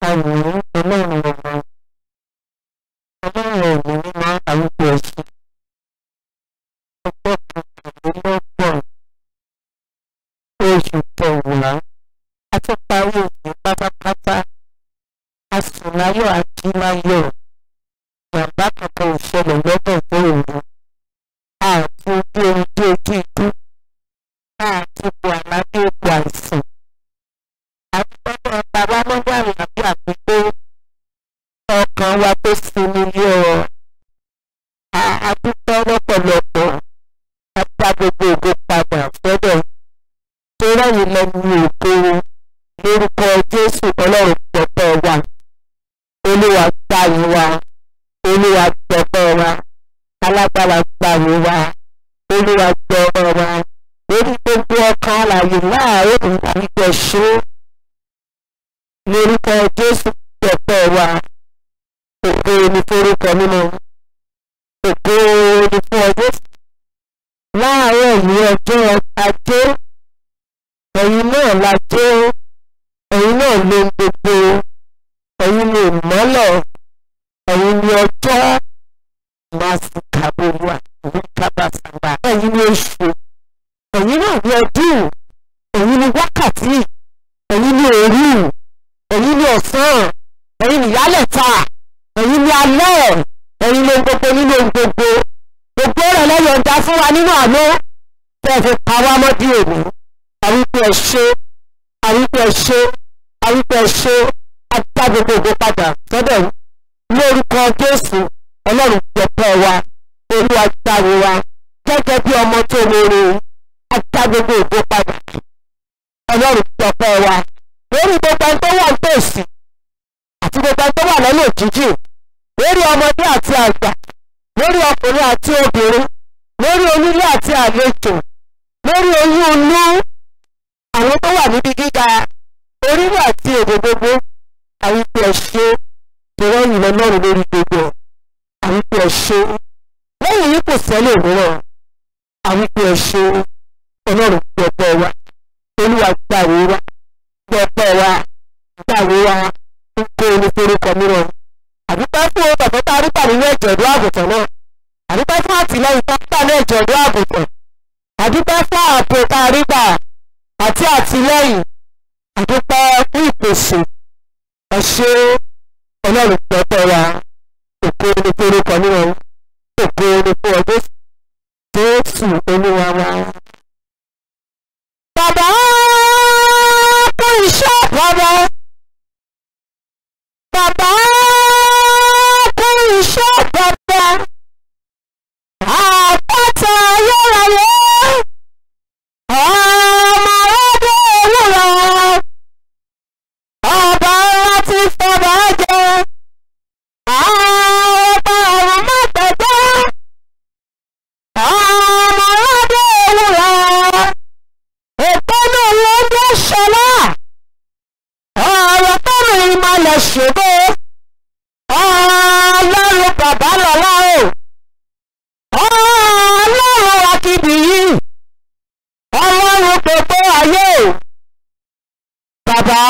àwòrán ọlọ́run ọmọ ọlọ́run ọ̀gbìn mímọ́ àwùjọ ẹ̀sìn ọjọ́ kọkànlélọ́gbọ̀n oṣù kẹwàá a ti parí oṣù pátápátá a sì láyọ̀ àti láyọ̀ bàbá kankan ò ṣẹlẹ̀ lọ́dọ̀ tó òru àti ojú orin dé ojú ikú àti ipò àlàdé ipò àìsàn àtúntò bàbá mọ́gbà àlàbí àpèpé ọkàn wa tó sinmi lé ọ àdúgbò lọ́pọ̀lọpọ̀ àti agbègbè ògo padà sọ́dọ̀ tó rẹ̀yìn lẹ́nu ògo lórúkọ Jésù Ọlọ́run pọ̀pọ̀ wa Olúwa gbàyè wa Olúwa gbọ̀pọ̀ wa alágbára gbàyè wa Olúwa gbọ̀pọ̀ wa lórí gbogbo ọkàn àlàyé láàárọ̀ ìgbàlejò ṣó lórúkọ Jésù gbọ̀pọ̀ wa ògo ni forúkọ mímọ́ ògo ni fún ọdún láàárọ̀ yìí ọjọ́ ajé ẹ̀yin náà la jẹ́ ẹ̀yin náà ló ń gbogbo ẹ̀yin ni ìmọ́lẹ̀ ẹ̀yin ni ọjọ́ màsíkàbọ̀wà ìkábàsàgbà ẹ̀yin ni oṣù ẹ̀yin náà ni ọdún ẹ̀yin ni wákàtí ẹ̀yin ni òru ẹ̀yin ni ọ̀sán ẹ̀yin ni ìyálẹ̀ta ẹ̀yin ni alẹ́ ẹ̀yin ló ń gbogbo nínú ohun gbogbo gbogbo rẹ̀ lẹ́yọ̀ ń dá fún wa nínú àná tẹ́ ẹ fi pa wá mọ́ bí òní àwípé ẹ ṣe àwípé ẹ ṣe àwípé ẹ ṣe ajá gbogbo ògo padà sọ́dọ̀ lórúkọ Jésù Ọlọ́run gbẹ̀pẹ́ wa Olúwa jáde wa gẹ́gẹ́ bí ọmọ tó lóore ajá gbogbo ògo padà Ọlọ́run gbẹ̀pẹ́ wa lórí gbogbo ẹni tó wà nítòsí àti gbogbo ẹni tó wà lọ́nà òjijì lórí ọmọdé àti àgbà lórí ọkùnrin àti obìnrin lórí onílé àti àlejò lórí oyún inú àwọn tó wà níbi gíga orílẹ̀ àti èdè gbogbo àwípé ẹ̀ṣẹ́ tẹ̀rẹ́yìn lọ́lọ́run lórí gbogbo àwípé ẹ̀ṣẹ́ lẹ́yìn yìí kò sẹ́lẹ̀ mìíràn àwípé ẹ̀ṣẹ́ ọlọ́run gbọ́pẹ́ wa olúwa gbàwé wa gbọ́pẹ́ wa gbàwé wa ń kó oníforúkọ mìíràn àdúpẹ́ fún ohun ọ̀fẹ́ tá a rí pàdé ní ẹ̀jẹ̀ ìlú àgùntàn náà àdúpẹ́ fún àtìlẹ́yìn tá a gbà ní ẹ̀jẹ̀ ìlú àgùntàn àdúpẹ́ fún ààbò tá a rí gbà àti àtìlẹ́yìn àdúpẹ́ fún ìpèsè ẹ̀ṣẹ́ ọlọ́run pẹ̀pẹ́ wa òkú ní forúkọ níwọ̀n òkú ní fún ọdún Jésù olúwa wa. bàbá kú iṣẹ́ bàbá bàbá kú iṣẹ́ bàbá àpáta ayérayé ọmọ ọdún òwúrọ̀ ọba láti fọba jẹ ọba ọ̀run má gbẹ̀gbẹ́ ọmọ ọdún òwúrọ̀ ìpinnu ló ń gbé ṣọlá ọ̀rọ̀ tọ́nu ìmọ̀lẹ̀ ṣògo ọlọ́run bàbá lọ́lá o ọlọ́run akíbi yìí ọlọ́run gbogbo ayé o bàbá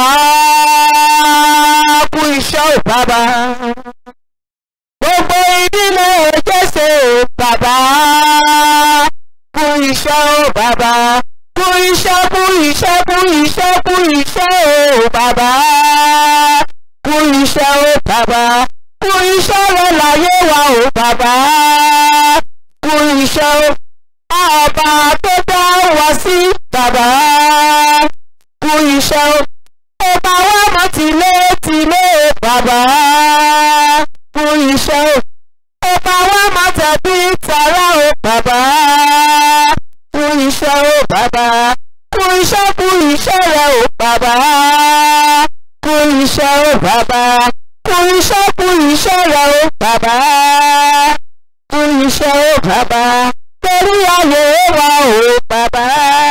kú iṣẹ́ ò bàbá gbogbo ìdílé Jésù o bàbá kú iṣẹ́ ò bàbá kú iṣẹ́ kú iṣẹ́ kú iṣẹ́ kú iṣẹ́ o bàbá kú iṣẹ́ o bàbá kú iṣẹ́ rẹ láyé wa o bàbá kú iṣẹ́ o ọba tó dá wa sí bàbá kú iṣẹ́ o ó bá wá mọ́ tìlé tìlé bàbá kú iṣẹ́ o ó bá wá mọ́ tẹ̀bí tààrà o bàbá kú iṣẹ́ o bàbá kú iṣẹ́ kú iṣẹ́ rẹ o bàbá kú iṣẹ́ o bàbá kú iṣẹ́ kú iṣẹ́ rẹ o bàbá kú iṣẹ́ o bàbá torí ayé wa o bàbá.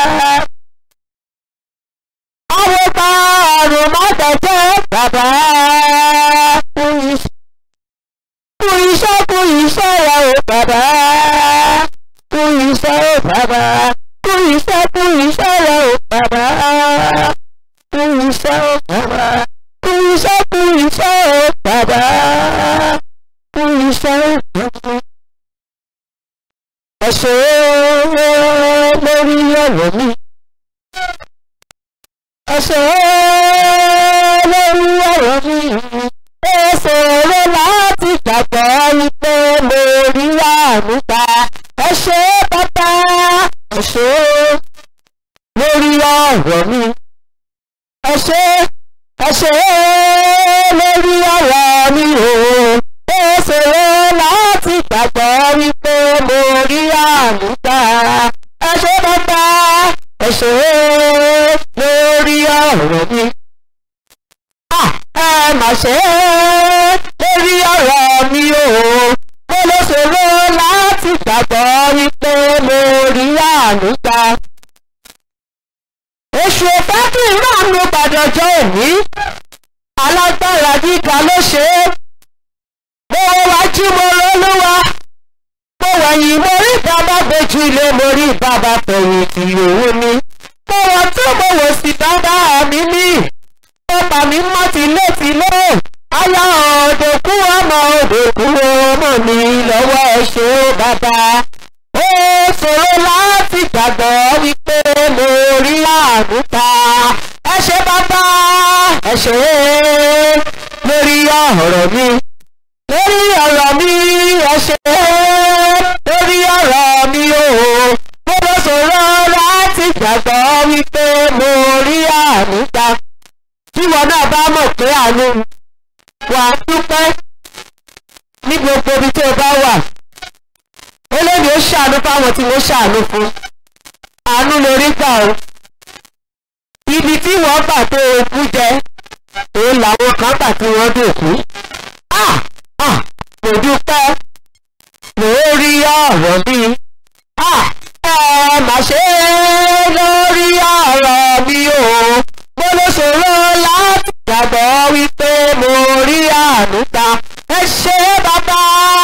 àwọn bá ọ̀run má bẹ̀jẹ̀ bàbá kú iṣẹ́ kú iṣẹ́ kú iṣẹ́ rẹ o bàbá kú iṣẹ́ o bàbá kú iṣẹ́ kú iṣẹ́ rẹ o bàbá kú iṣẹ́ o bàbá kú iṣẹ́ kú lórí ọ̀rọ̀ mi. ẹ ṣé lórí ọ̀rọ̀ mi. ó ṣòro láti gbàgbọ́ wípé mo rí àánú gbà. ẹ ṣé bàbá ẹ ṣé lórí ọ̀rọ̀ mi. ẹ ṣé ẹ ṣé lórí ọ̀rọ̀ mi o. ó ṣòro láti gbàgbọ́ wípé mo rí àánú gbà. ẹ ṣé bàbá ẹ ṣé lórí ọ̀rọ̀ mi. Ah, ẹ mà ṣe lórí ọ̀rọ̀ mi o. mo ló ṣòro láti gbàgbọ́ wípé mo rí àánú gbà. Èṣù òfẹ́ kí n ránu gbàdọ̀jọ́ òní. Alágbára gíga ló ṣe é. Mo wájú mo lólúwa. Mo wẹ̀yìn mo rí bàbá gbójú ilé mo rí bàbá fẹ̀yìntì òun mi. Mo wọ̀ tó mo wò sí bàbá mi ní. Ọba mi mọ́ tilétilé. Aya òdòkú ọmọ òdòkú ọmọ mi lọ́wọ́ ẹ ṣé ó bàbá. Ó ṣòro láti gbàgbọ́ wípé mo rí àánú ta. Ẹ ṣé bàbá ẹ ṣé lórí ọ̀rọ̀ mi. Lórí ọ̀rọ̀ mi ẹ ṣé lórí ọ̀rọ̀ mi o. Mo lọ ṣòro láti gbàgbọ́ wípé mo rí àánú ta. Tí wọn náà bá mọ̀ pé àánú wà á dúpẹ́ ní gbogbo ibi tó o bá wà olóòdì ó ṣàánú fáwọn tí wọ́n ṣàánú fún àánú lórí gbà ó ibi tí wọ́n gbà tó okú jẹ òun làwọn kan gbà tí wọ́n dòkú ah ah kò dúpẹ́ lórí ọ̀rọ̀ mi ah ẹ mà ṣe lórí ọ̀rọ̀ mi o mo ló ṣòro láti gbàgbọ́ wípé mo rí àánú ta ẹ ṣé bàbá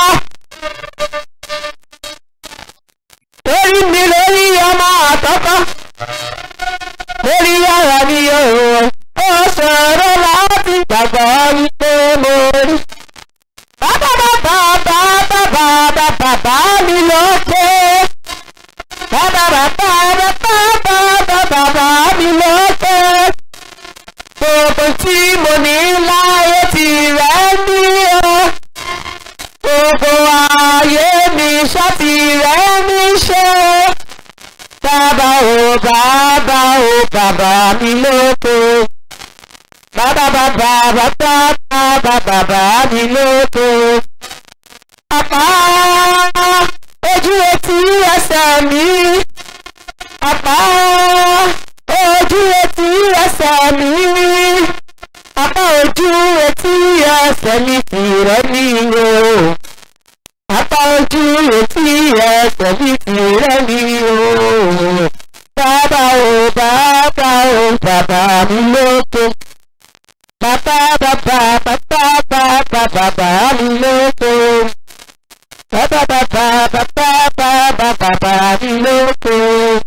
lórí mi lórí ọmọ àtọ́kọ́ lórí ara mi yóò ó ṣòro láti gbàgbọ́ wípé mo rí. bàbá bàbá bàbá bàbá bàbá mi lókè. bàbá bàbá bàbá bàbá bàbá mi lókè. gbogbo tí mo ní láyé tirẹ̀ ní o gbogbo ayé mi ṣáàtì rẹ̀ mi ṣe. Bàbá o bàbá o bàbá mi lóko. Bàbá bàbá bàbá bàbá bàbá mi lóko. Àpá ojú etí ẹsẹ̀ mi. Àpá ojú etí ẹsẹ̀ mi. Àpá ojú etí ẹsẹ̀ mi tìrẹ ní o. Àpá ojú etí ẹsẹ̀ mi tìrẹ ní o. Bàbá o bàbá o bàbá mi lóko. Bàbá bàbá bàbá bàbá bàbá mi lóko. Bàbá bàbá bàbá bàbá bàbá mi lóko.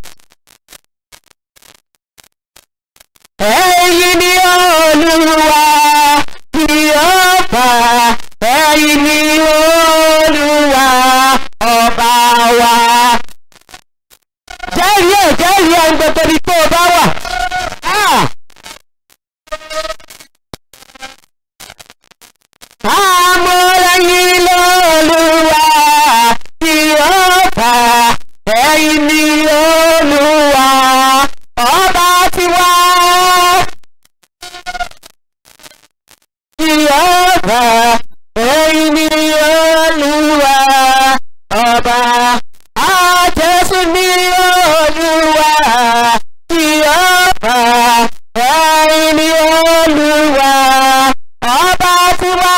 Ẹ̀yin ni Olúwa tí ó fà, ẹ̀yin ni Olúwa ọba wa. Jẹ́rìí ẹ̀ jẹ́rìí ẹ̀ ń gbogbo ibi tó o bá wà. Ah! Àmọ́lẹ́yìn lọ́lúwa tí ó fà, ẹ̀yin ni Olúwa ọba tiwa. Tí ó fà, ẹ̀yin ni Olúwa ọba. Àjẹsí ni Olúwa tí ó fà, ẹ̀yin ni Olúwa ọba tiwa.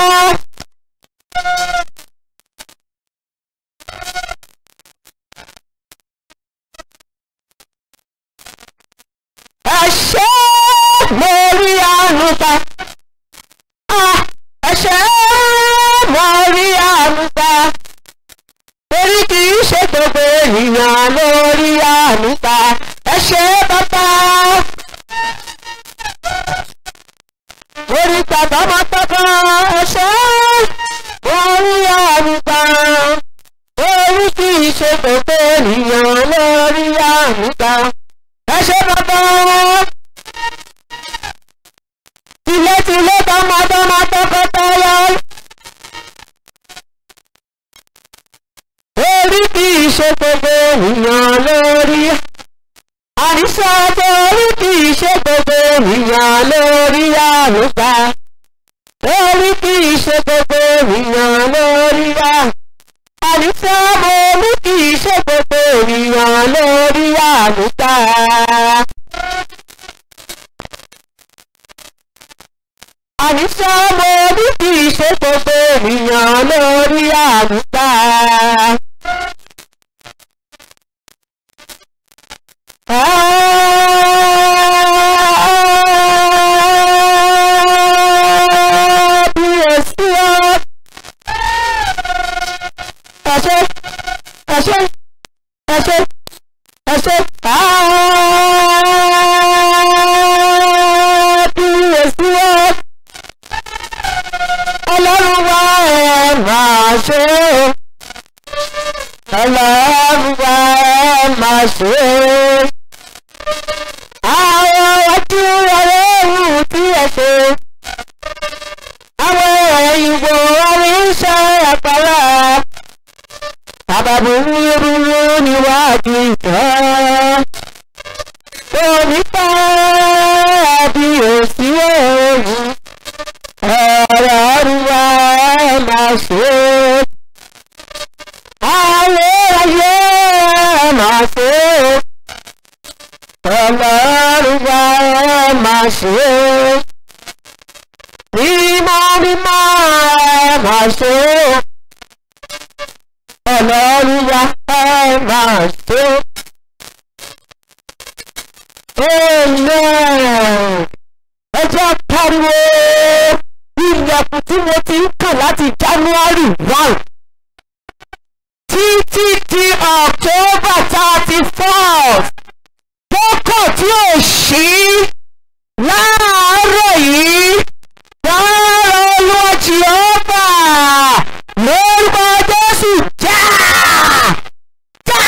ẹ ṣé mo rí àánú gbà Ah, ẹ ṣé mo rí àánú gbà torí kì í ṣe gbogbo ènìyàn ló rí àánú gbà ẹ ṣé bàbá orí bàbá máa tọ́kọ ẹ ṣé mo rí àánú gbà orí kì í ṣe gbogbo ènìyàn lórí àníṣe torí kì í ṣe gbogbo ènìyàn lórí àlùfà torí kì í ṣe gbogbo ènìyàn lórí à àníṣe mo ní kì í ṣe gbogbo ènìyàn lórí àlùfà. àníṣe mo ní kì í ṣe gbogbo ènìyàn lórí àlùfà. Kábíyèsí o. Ẹ ṣé, ẹ ṣé, ẹ ṣé, ẹ ṣé. Kábíyèsí o. Ọlọ́run wa ẹ máa ṣe o. Ọlọ́run wa ẹ máa ṣe o àwọn ojú ọlọ́run tí ẹ ṣe àwọn ìwò oríṣẹ́ àpárá àbàbùrú rúrú níwájú ìtọ́ onípa bí òsì òòrùn ọ̀rọ̀ ọ̀rùwà ẹ̀ máa ṣe àwọn ayé ẹ̀ máa ṣe ọlọ́run wa ẹ máa ṣe é mímọ́ mímọ́ ẹ máa ṣe é ọlọ́run wa ẹ máa ṣe é amen ẹ jẹ́ pariwo ilẹ̀kùn tí mo ti ń kàn láti january one títí di october thirty first kókò tí ò ṣí láàárọ̀ yìí láàárọ̀ olúwa jehova lórúkọ jésù já já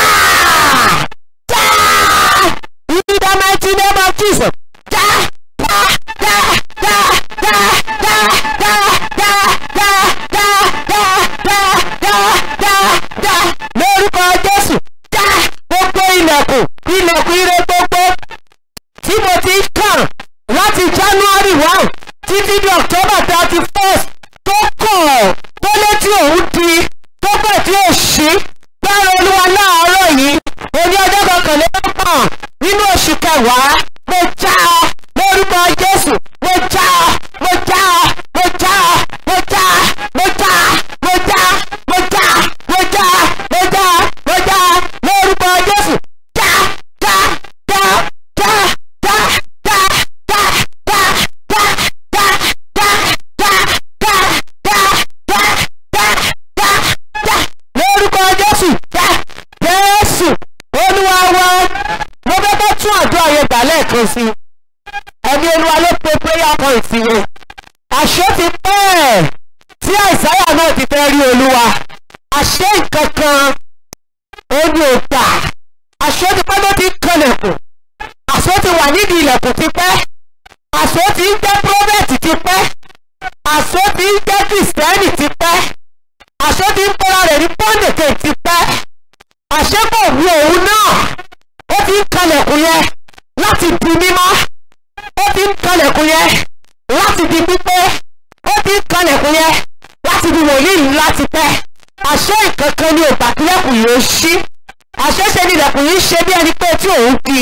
já in the mighty name of jesus já já já já já já já já já já já já já já já lórúkọ jésù já gbogbo ilẹ̀kùn ilẹ̀kùn ire gbogbo tí mo ti ń kàn láti january one títí di october thirty first tó kọ̀ tó létí òun di tó pẹ̀ tí ò ṣí gbára olúwa láàárọ̀ yìí oní ọjọ́ kọkànlélọ́gbọ̀n nínú oṣù kẹwàá mo já ọ lórúkọ jésù mo já ọ mo já ọ mo já ọ mo já mo já mo já mo já mo já mo já mo já lórúkọ jésù já já já já já já já já já já já já já já já já já já lórúkọ jésù já jésù olúwa wa mo fẹ́ bá tún àdúrà yẹn gbà lẹ́ẹ̀kan sí i ẹni olúwa ló pe prayer point yẹn àṣé ti pẹ́ tí àìsáyà náà ti fẹ́ rí olúwa àṣé nǹkan kan ó ní ògbà àṣé ti pẹ́ ló ti ń kanlẹ̀kùn àṣé ti wà nídìí ilẹ̀kùn ti pẹ́ àṣé ti ń jẹ́ prọfẹ̀tì ti pẹ́ àṣé ti ń jẹ́ kìrìsìtẹ́nì ti pẹ́ àṣé ti ń bọ́ra rẹ̀ ní pọ́ńdẹ̀kẹ̀ ti pẹ́ àṣé kò wú òun náà ó ti ń kanlẹ̀kùn yẹn láti di mímọ́ ó ti ń kanlẹ̀kùn yẹn láti di pípé ó ti ń kanlẹ̀kùn yẹn láti di wòlíì láti pẹ́ àṣé ìkankan ni ògbà kílẹ̀kùn yìí ó ṣí àṣé ṣe ni ilẹ̀kùn yìí ṣe bí ẹni pé tí òun kí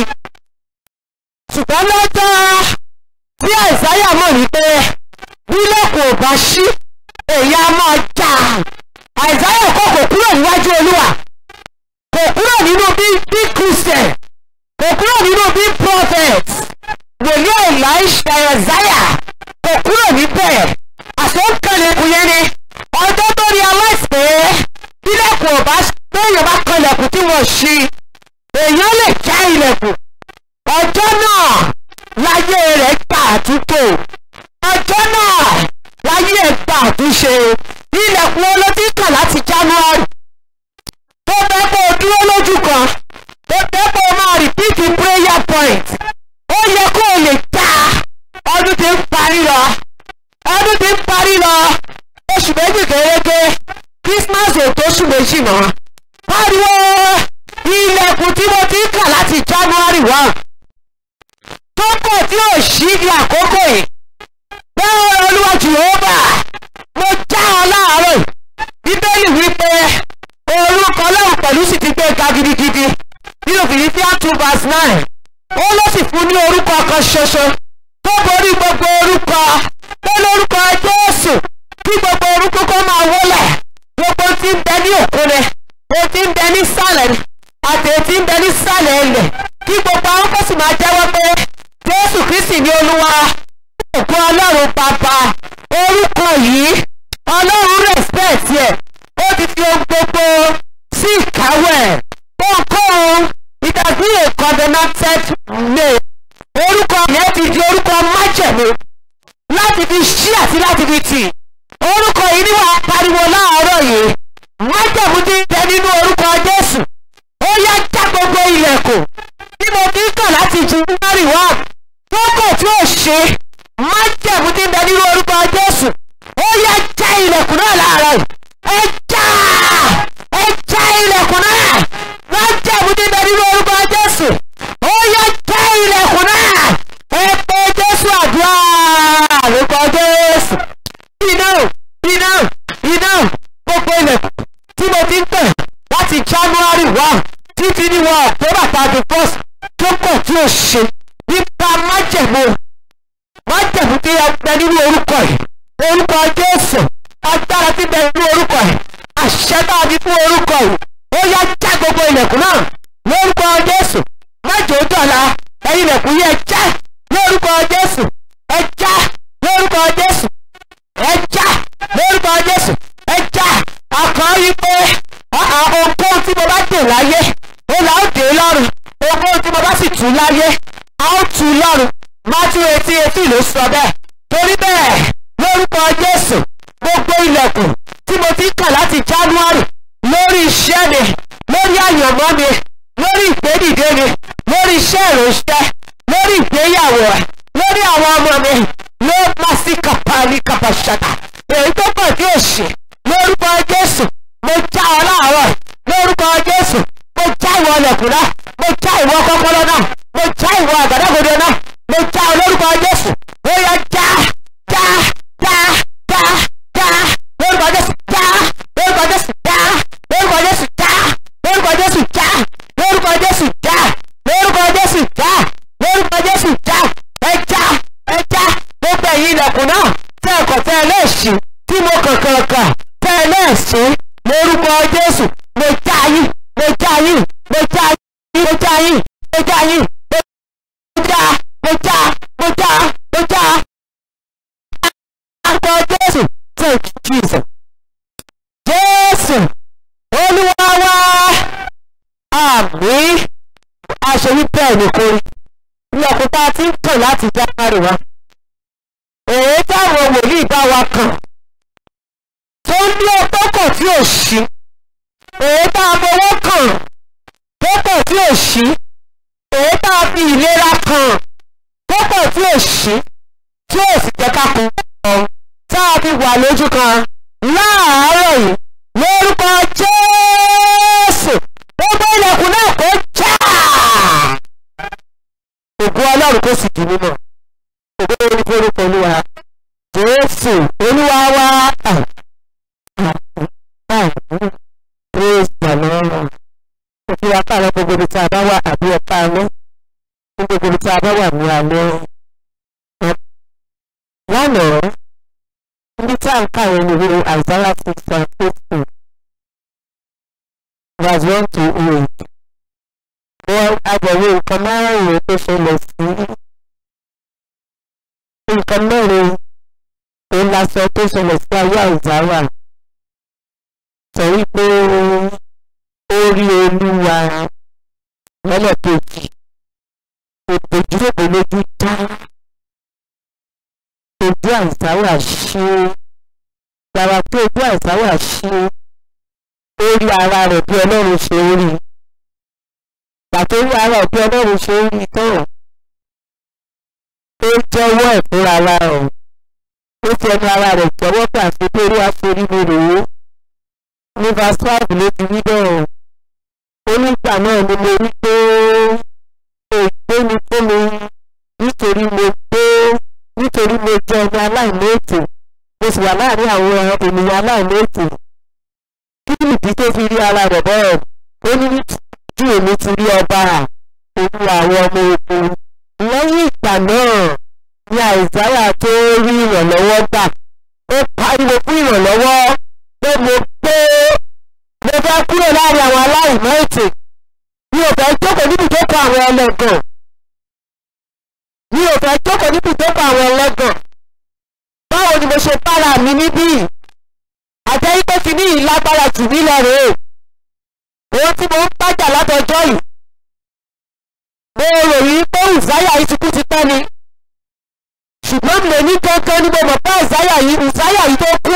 ṣùgbọ́n lọ́jọ́ tí àìsáyà mọ̀ wípé bílẹ̀kùn ò bá ṣí èyí á máa jà àìsáyà kò kò kúrò níwájú olúwa kò kúrò nínú bí bí christian kò kúrò nínú bí prophet wòlíì elisha ẹ̀záyà kò kúrò níbẹ̀ àsọ̀kalẹ̀kùn yẹn ni ọjọ́ tó rí aláìsàn bílẹ̀kùn ò bá péyàn bá kanlẹ̀kùn tí wọ́n ṣí èèyàn lè já ilẹ̀kùn ọjọ́ náà láyé rẹ̀ gbà àtúntò ọjọ́ náà láyé ẹ̀ gbà àtúnṣe ilẹ̀kùn olótí kàn láti january tó fẹ́ kó o dúró lójú kan tó fẹ́ kó o máa repeat prayer point ó yẹ kó o lè ta ọdún tí ń parí lọ ọdún tí ń parí lọ oṣù méjì kéréje christmas ò tó oṣù méjì mọ́ pariwo ilẹ̀kùn tí mo wá tó kọ̀ tí ò sí di àkókò yìí bẹ́ẹ̀ olúwa jehova mo já ọ láàárọ̀ bíbélì wípé orúkọ ọlọ́run pẹ̀lú sì ti gbé ga gidigidi nínú fìdífíà two verse nine ó ló sì fún ní orúkọ kan ṣoṣo tó borí gbogbo orúkọ tó lórúkọ jésù kí gbogbo orúkọ kó máa wọlẹ̀ gbogbo tí ń bẹ ní òkun ni o ti ń bẹ ní sàlẹ̀ ni àti ètí ń bẹ ní sàlẹ̀ ilẹ̀ kí gbogbo àwọn kó sì máa jẹ́wọ́ pé jésù kristi ní olúwa òkú ọlọ́run bàbá orúkọ yìí ọlọ́run respect ẹ̀ ó ti fi ohun gbogbo sí ìkáwọ́ ẹ̀ ohunkóhun it has been a covenanted name orúkọ yẹn ti di orúkọ májẹ̀mú láti fi ṣí àti láti fi tì orúkọ yìí ni wàá pariwo láàárọ̀ yìí májẹ̀mú ti ń bẹ nínú orúkọ jésù ó yá já gbogbo ilẹ̀kùn tí mo fi ń kàn láti january one tó kọ̀ tí ó ṣe májẹ̀mú ti ń bẹ nínú orúkọ jésù ó yá já ilẹ̀kùn náà láàárọ̀ yìí ẹ já ẹ já ilẹ̀kùn náà májẹ̀mú ti ń bẹ nínú orúkọ jésù ó yá já ilẹ̀kùn náà ẹ pé jésù àdúrà orúkọ jésù iná iná iná gbogbo ilẹ̀kùn tí mo ti ń tẹ̀ láti january one títí ní wọn october thirty first tó kọ̀ tí ó ṣe nípa májẹ̀mú májẹ̀mú tí a gbẹ nínú orúkọ yìí orúkọ jésù agbára tí bẹ nínú orúkọ yìí àṣẹ tá a fi fún orúkọ yìí ó yá já gbogbo ilẹ̀kùn náà lórúkọ jésù májò dọ̀la ẹ̀yin ilẹ̀kùn yìí ẹ já lórúkọ jésù ẹ já lórúkọ jésù ẹ já lórúkọ jésù ẹ já àkàn yìí pé ohunkóhun tí mo bá dè láyé ó là ó dè lọ́rùn ohunkóhun tí mo bá sì tù láyé a ó tù lọ́rùn matthew eighteen eighteen ló sọ bẹ́ẹ̀ torí bẹ́ẹ̀ lórúkọ jésù gbogbo ilẹ̀kùn tí mo ti kà láti january lórí iṣẹ́ mi lórí àyànmọ́ mi lórí ìgbédìde mi lórí iṣẹ́ ìránṣẹ́ lórí ìgbéyàwó lórí àwọn ọmọ mi ló má sí kàpárí kàpàṣàtà èyí tó pọ̀ tí ò ṣe lórúkọ jésù mo já ọ láàárọ̀ lórúkọ jésù mo já ìwọ ọlẹ̀kùn náà mo já ìwọ kọ́kọ́rọ́ náà mo já ìwọ àgádágodo náà mo já ọ lórúkọ jésù ó yá já já já já já lórúkọ jésù já lórúkọ jésù já lórúkọ jésù já lórúkọ jésù já lórúkọ jésù já lórúkọ jésù já lórúkọ jésù já ẹ já ẹ já gbogbo ẹ̀yin ilẹ̀kùn náà tẹ́ ẹ̀kọ́ tẹ́ ẹ lẹ́ẹ̀sì tí mo kànkàn kàn tẹ́ ẹ lẹ́ẹ̀sì lórúkọ jésù mo já yín mo já yín mo já yín mo já yín mo já yín mo já mo já mo já mo já àpò jésù thank you jesus jésù olúwa wá àmín aṣèwí bẹ́ẹ̀ ni kò rí ní ọkùnrin tí ń pè láti jákàrí wa èyí táwọn wòlíì bá wa kàn tó ní ọtọ́kọ̀ tí ò sí èyí tá a fọwọ́ kàn tọ́kọ̀ tí ò sí èyí tá a fi ìlera kàn tọ́kọ̀ tí ò sí tí ò sì jẹ́ ká kún ọ̀ tá a fi wà lójú kan láàárọ̀ yìí lórúkọ jésù gbogbo ilẹ̀kùn náà kò já ògùn ọlọ́run kò sì di mímọ́ ògùn orúkọ orúkọ olúwa jésù olúwa wá praise the lord òfin apáàlọ́ gbogbo ibi tí a bá wà àbí ọ̀pá alẹ́ gbogbo ibi tí a bá wà ní alẹ́ lánàá níbi tí a ń kàwé ní ìwé Isaiah six and eighteen verse one to eight wọ́n agbẹ̀wé nǹkan márùn-ún tó ṣẹlẹ̀ sí nǹkan mẹ́rin òun la sọ tó ṣẹlẹ̀ sí ayé àìsáwà sọ wípé ó rí olúwa lẹ́lẹ́kejì òbòjúlòbò lójú dá ojú àìsáwà ṣe gbàrà pé ojú àìsáwà ṣe ó rí ara rẹ̀ bí ọlọ́run ṣe rí pàtó rí ara ẹ̀ bí ọlọ́run ṣe rí tán ó jẹ́wọ́ ẹ̀ fúnra ara rẹ̀ ó fi ẹnu ara rẹ̀ jẹ́wọ́ pé àti pé orí aforí mi rèé ní verse five ló ti wí bẹ́ẹ̀ onígbà náà ni mo rí pé láàrin àwọn ènìyàn aláìní ètò kí nìdí tó fi rí ara rẹ̀ bẹ́ẹ̀ ó ní ju èmi ti rí ọba olúwa àwọn ọmọ ogun lẹ́yìn ìgbà náà ni àìsáyà tó rí ìrànlọ́wọ́ gbà ó pariwo fún ìrànlọ́wọ́ pé mo pé mo fẹ́ kúrò láàrin àwọn aláìní ètò mi ò fẹ́ jókòó níbi tó kọ àwọn ẹlẹ́gàn mi ò fẹ́ jókòó níbi tó kọ àwọn ẹlẹ́gàn báwo ni mo ṣe bára mi níbí àjẹ́ ipò ti ní ìlágbára jù mí lọ rèé ohun tí mo ń bájà látọjọ́ yìí mo rò yí pé ìsáyà yìí ti kú ti pẹ́ ni ṣùgbọ́n mi ò ní kankan ni mo mọ̀ pé ìsáyà yìí ìsáyà yìí tó kú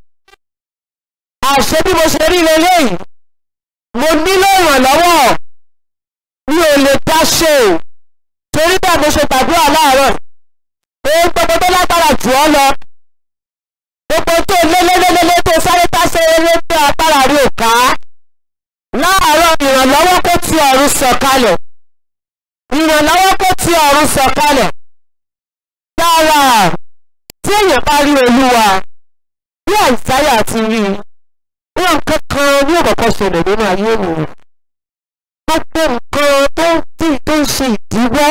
àṣé bí mo ṣe rí leléyìí mo nílò ìrànlọ́wọ́ mi ò lè dá ṣe o torí bẹ́ẹ̀ mo ṣe gbàdúrà láàárọ̀ ohun gbogbo tó lágbára jù ọ́ lọ gbogbo tó lélélélélé tó sáré táṣe eré tó agbára rí ò ká láàárọ̀ ìrànlọ́wọ́ kó ti ọ̀run sọ̀kalẹ̀ ìrànlọ́wọ́ kó ti ọ̀run sọ̀kalẹ̀ dára tí èèyàn bá rí olúwa bí àìsáyà ti rí i wọn kankan ní òkòkò ṣẹlẹ̀ nínú ayé ènìyàn gbogbo nǹkan tó ń tí tó ń ṣe ìdíwọ́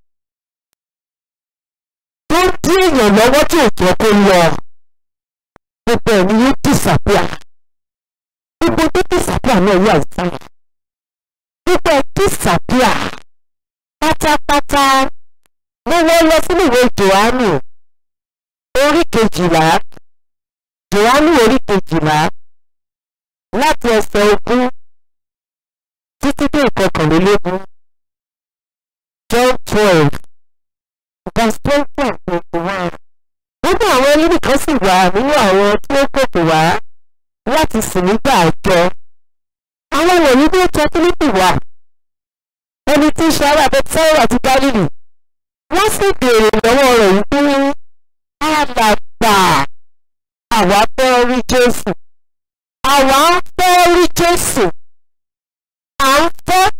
tó ń dí èèyàn lọ́wọ́ tí ò jẹ́ kó lọ gbogbo ẹ̀ ni yóò disappear gbogbo tó disappear náà yóò àìsàn gbogbo ẹ̀ disappear pátápátá mo wọ́n lọ sínú ìwé Jòhánù orí kejìlá Jòhánù orí kejìlá láti ẹsẹ̀ ogún títí dé ìkọkànlélógún John twelve verse twenty and twenty-one. Gbogbo àwọn ẹlẹ́rìí kan sì wà nínú àwọn tí ó gòkè wá láti sìn nígbà àjọ. Àwọn wọ̀nyí bí ó tọ́ Fílípì wá. Ẹni tí ń ṣe ará Bẹ́tísáírà àti Gálílì. Wọ́n sì béèrè lọ́wọ́ rẹ̀ wípé alàgbà àwa fẹ́ rí Jésù. Àwa fẹ́ rí Jésù. À ń fẹ́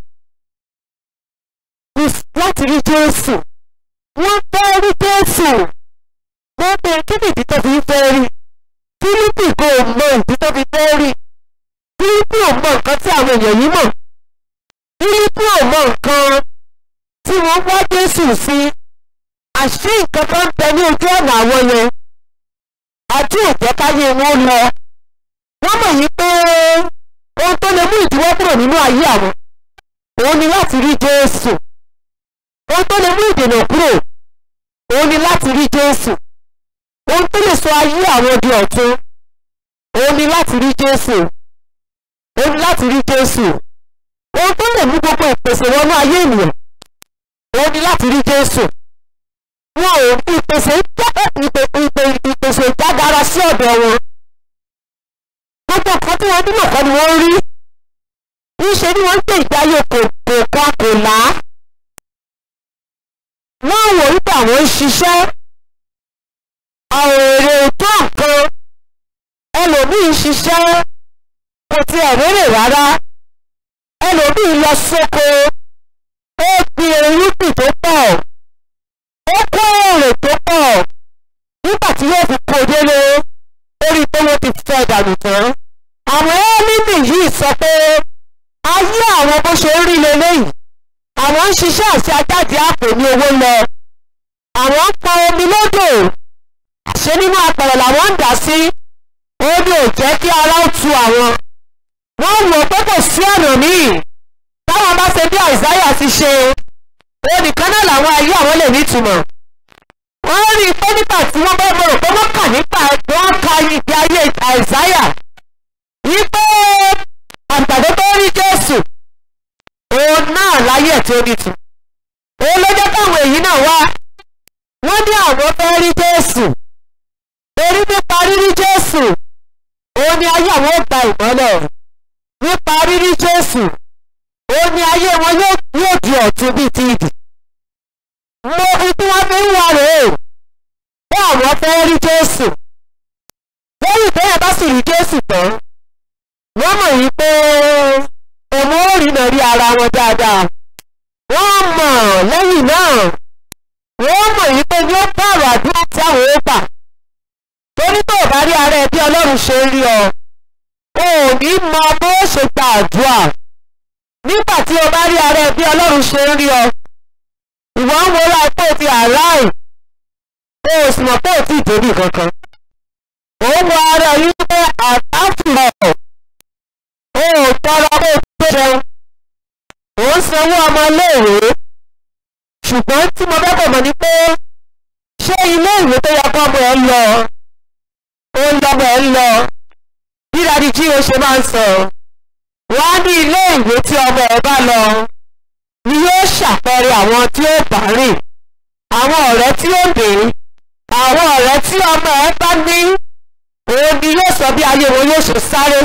láti rí Jésù. Wọ́n fẹ́ rí Jésù. Wọ́n pe kí ni ìdí tó fi ń fẹ́ rí? Fílípì kò mọ ìdí tó fi fẹ́ rí. Fílípì ò mọ nǹkan tí àwọn èèyàn yìí mọ̀. Fílípì ò mọ nǹkan tí wọ́n wá Jésù sí. Àṣé nǹkan kan ń bẹ ní ojú ọ̀nà àwọn yẹn. Àti òjẹ́ káyé wọn lọ. Wọ́n mọ̀ yí pé ohun tó lè mú ìdíwọ́ kúrò nínú ayé àwọn. Òun ni láti rí Jésù. Ohun tó lè mú ìdènà kúrò. Òun ni láti rí Jésù. Ohun tó lè sọ ayé àwọn di ọ̀tun. Òun ni láti rí Jésù. Òun ni láti rí Jésù. Ohun tó lè mú gbogbo ìpèsè wọnú ayé ènìyàn. Òun ni láti rí Jésù. Wọn ò ìpèsè ìpèsè ìjágara sí ọ̀dọ̀ wọn. Gbogbo nǹkan tí wọ́n nílò kọ́ ni wọ́n rí. Níṣe ni wọ́n ń gbé ìgbé ayé kò kò kò là á wọ́n wò wípé àwọn ń ṣiṣẹ́ àwọn èrè tó nǹkan ẹlòmíì ń ṣiṣẹ́ kò tiẹ̀ rérè rárá ẹlòmíì lọ sóko ó gbin irúgbìn tó pọ̀ ó kó èrè tó pọ̀ nígbà tí yóò fi kó délé orí pé wọ́n ti fẹ́ dànù tán àwọn ẹ́límì yìí sọ pé ayé àwọn bó ṣe ń rí leléyìí àwọn ń ṣiṣẹ́ àti ajáde àpò ní owó lọ àwọn ń pọn omi lódò ṣé nínú apẹ̀rẹ̀ làwọn ń dà sí omi ò jẹ́ kí ara ó tu àwọn wọ́n wò pé kò sí ọ̀nà míì táwọn bá ṣe bí àìsáyà ti ṣe onìkan náà làwọn ayé àwọn lè nítumọ̀ wọ́n rí i pé nígbà tí wọ́n bá mọ̀ pé wọ́n kà nípa wọ́n ka ìgbé ayé àìsáyà yí pé àgbàdo tó rí Jésù òun náà láyé tí ó nìtú òun ló jẹ́ káwọn èyí náà wá wọ́n ní àwọn fẹ́ rí Jésù torí nípa rírí Jésù òun ni ayé àwọn ó gba ìmọ́lẹ̀ nípa rírí Jésù òun ni ayé wọn yóò di ọ̀tun bíi ti ìdì mo fi tí wọ́n fi ń wà rèé pé àwọn fẹ́ rí Jésù lẹ́yìn bẹ́ẹ̀ bá sì rí Jésù tán wọ́n mọ̀ yí pé òun ó rí náà rí ara wọn dáadáa wọ́n mọ̀ lẹ́yìn náà wọ́n mọ̀ yí pé yóò pààrọ̀ àdúrà tí àwọn ó gbà torí tó bá rí ń rí ọ o ò ní mọ bó ṣe gba àdúrà nígbà tí o bá rí ara ẹ bí ọlọ́run ṣe ń rí ọ ìwọ ń wọlá pé o ti àráì o ò sì mọ̀ pé o ti débì kankan ó ń wọ ara yín pé àtàfùrọ̀ o ò tọrọ pé o tó jẹun ò ń sanwó ọmọ iléèwé ṣùgbọ́n tí mo bẹ́ bọ̀ mọ́ ni pé ṣé ilé ìwé tó yẹ kọ́ ọmọ ẹ lọ ó ń lọ́mọ ẹ lọ bí dadi jí o ṣe máa ń sọ wọ́n á ní ilé ìwé tí ọmọ ẹ bá lọ ni yóò ṣàpẹẹrẹ àwọn tí ó bá rìn àwọn ọ̀rẹ́ tí ó dé àwọn ọ̀rẹ́ tí ọmọ ẹ bá ní òun ni yóò sọ bí ayé wọn yóò ṣe sáré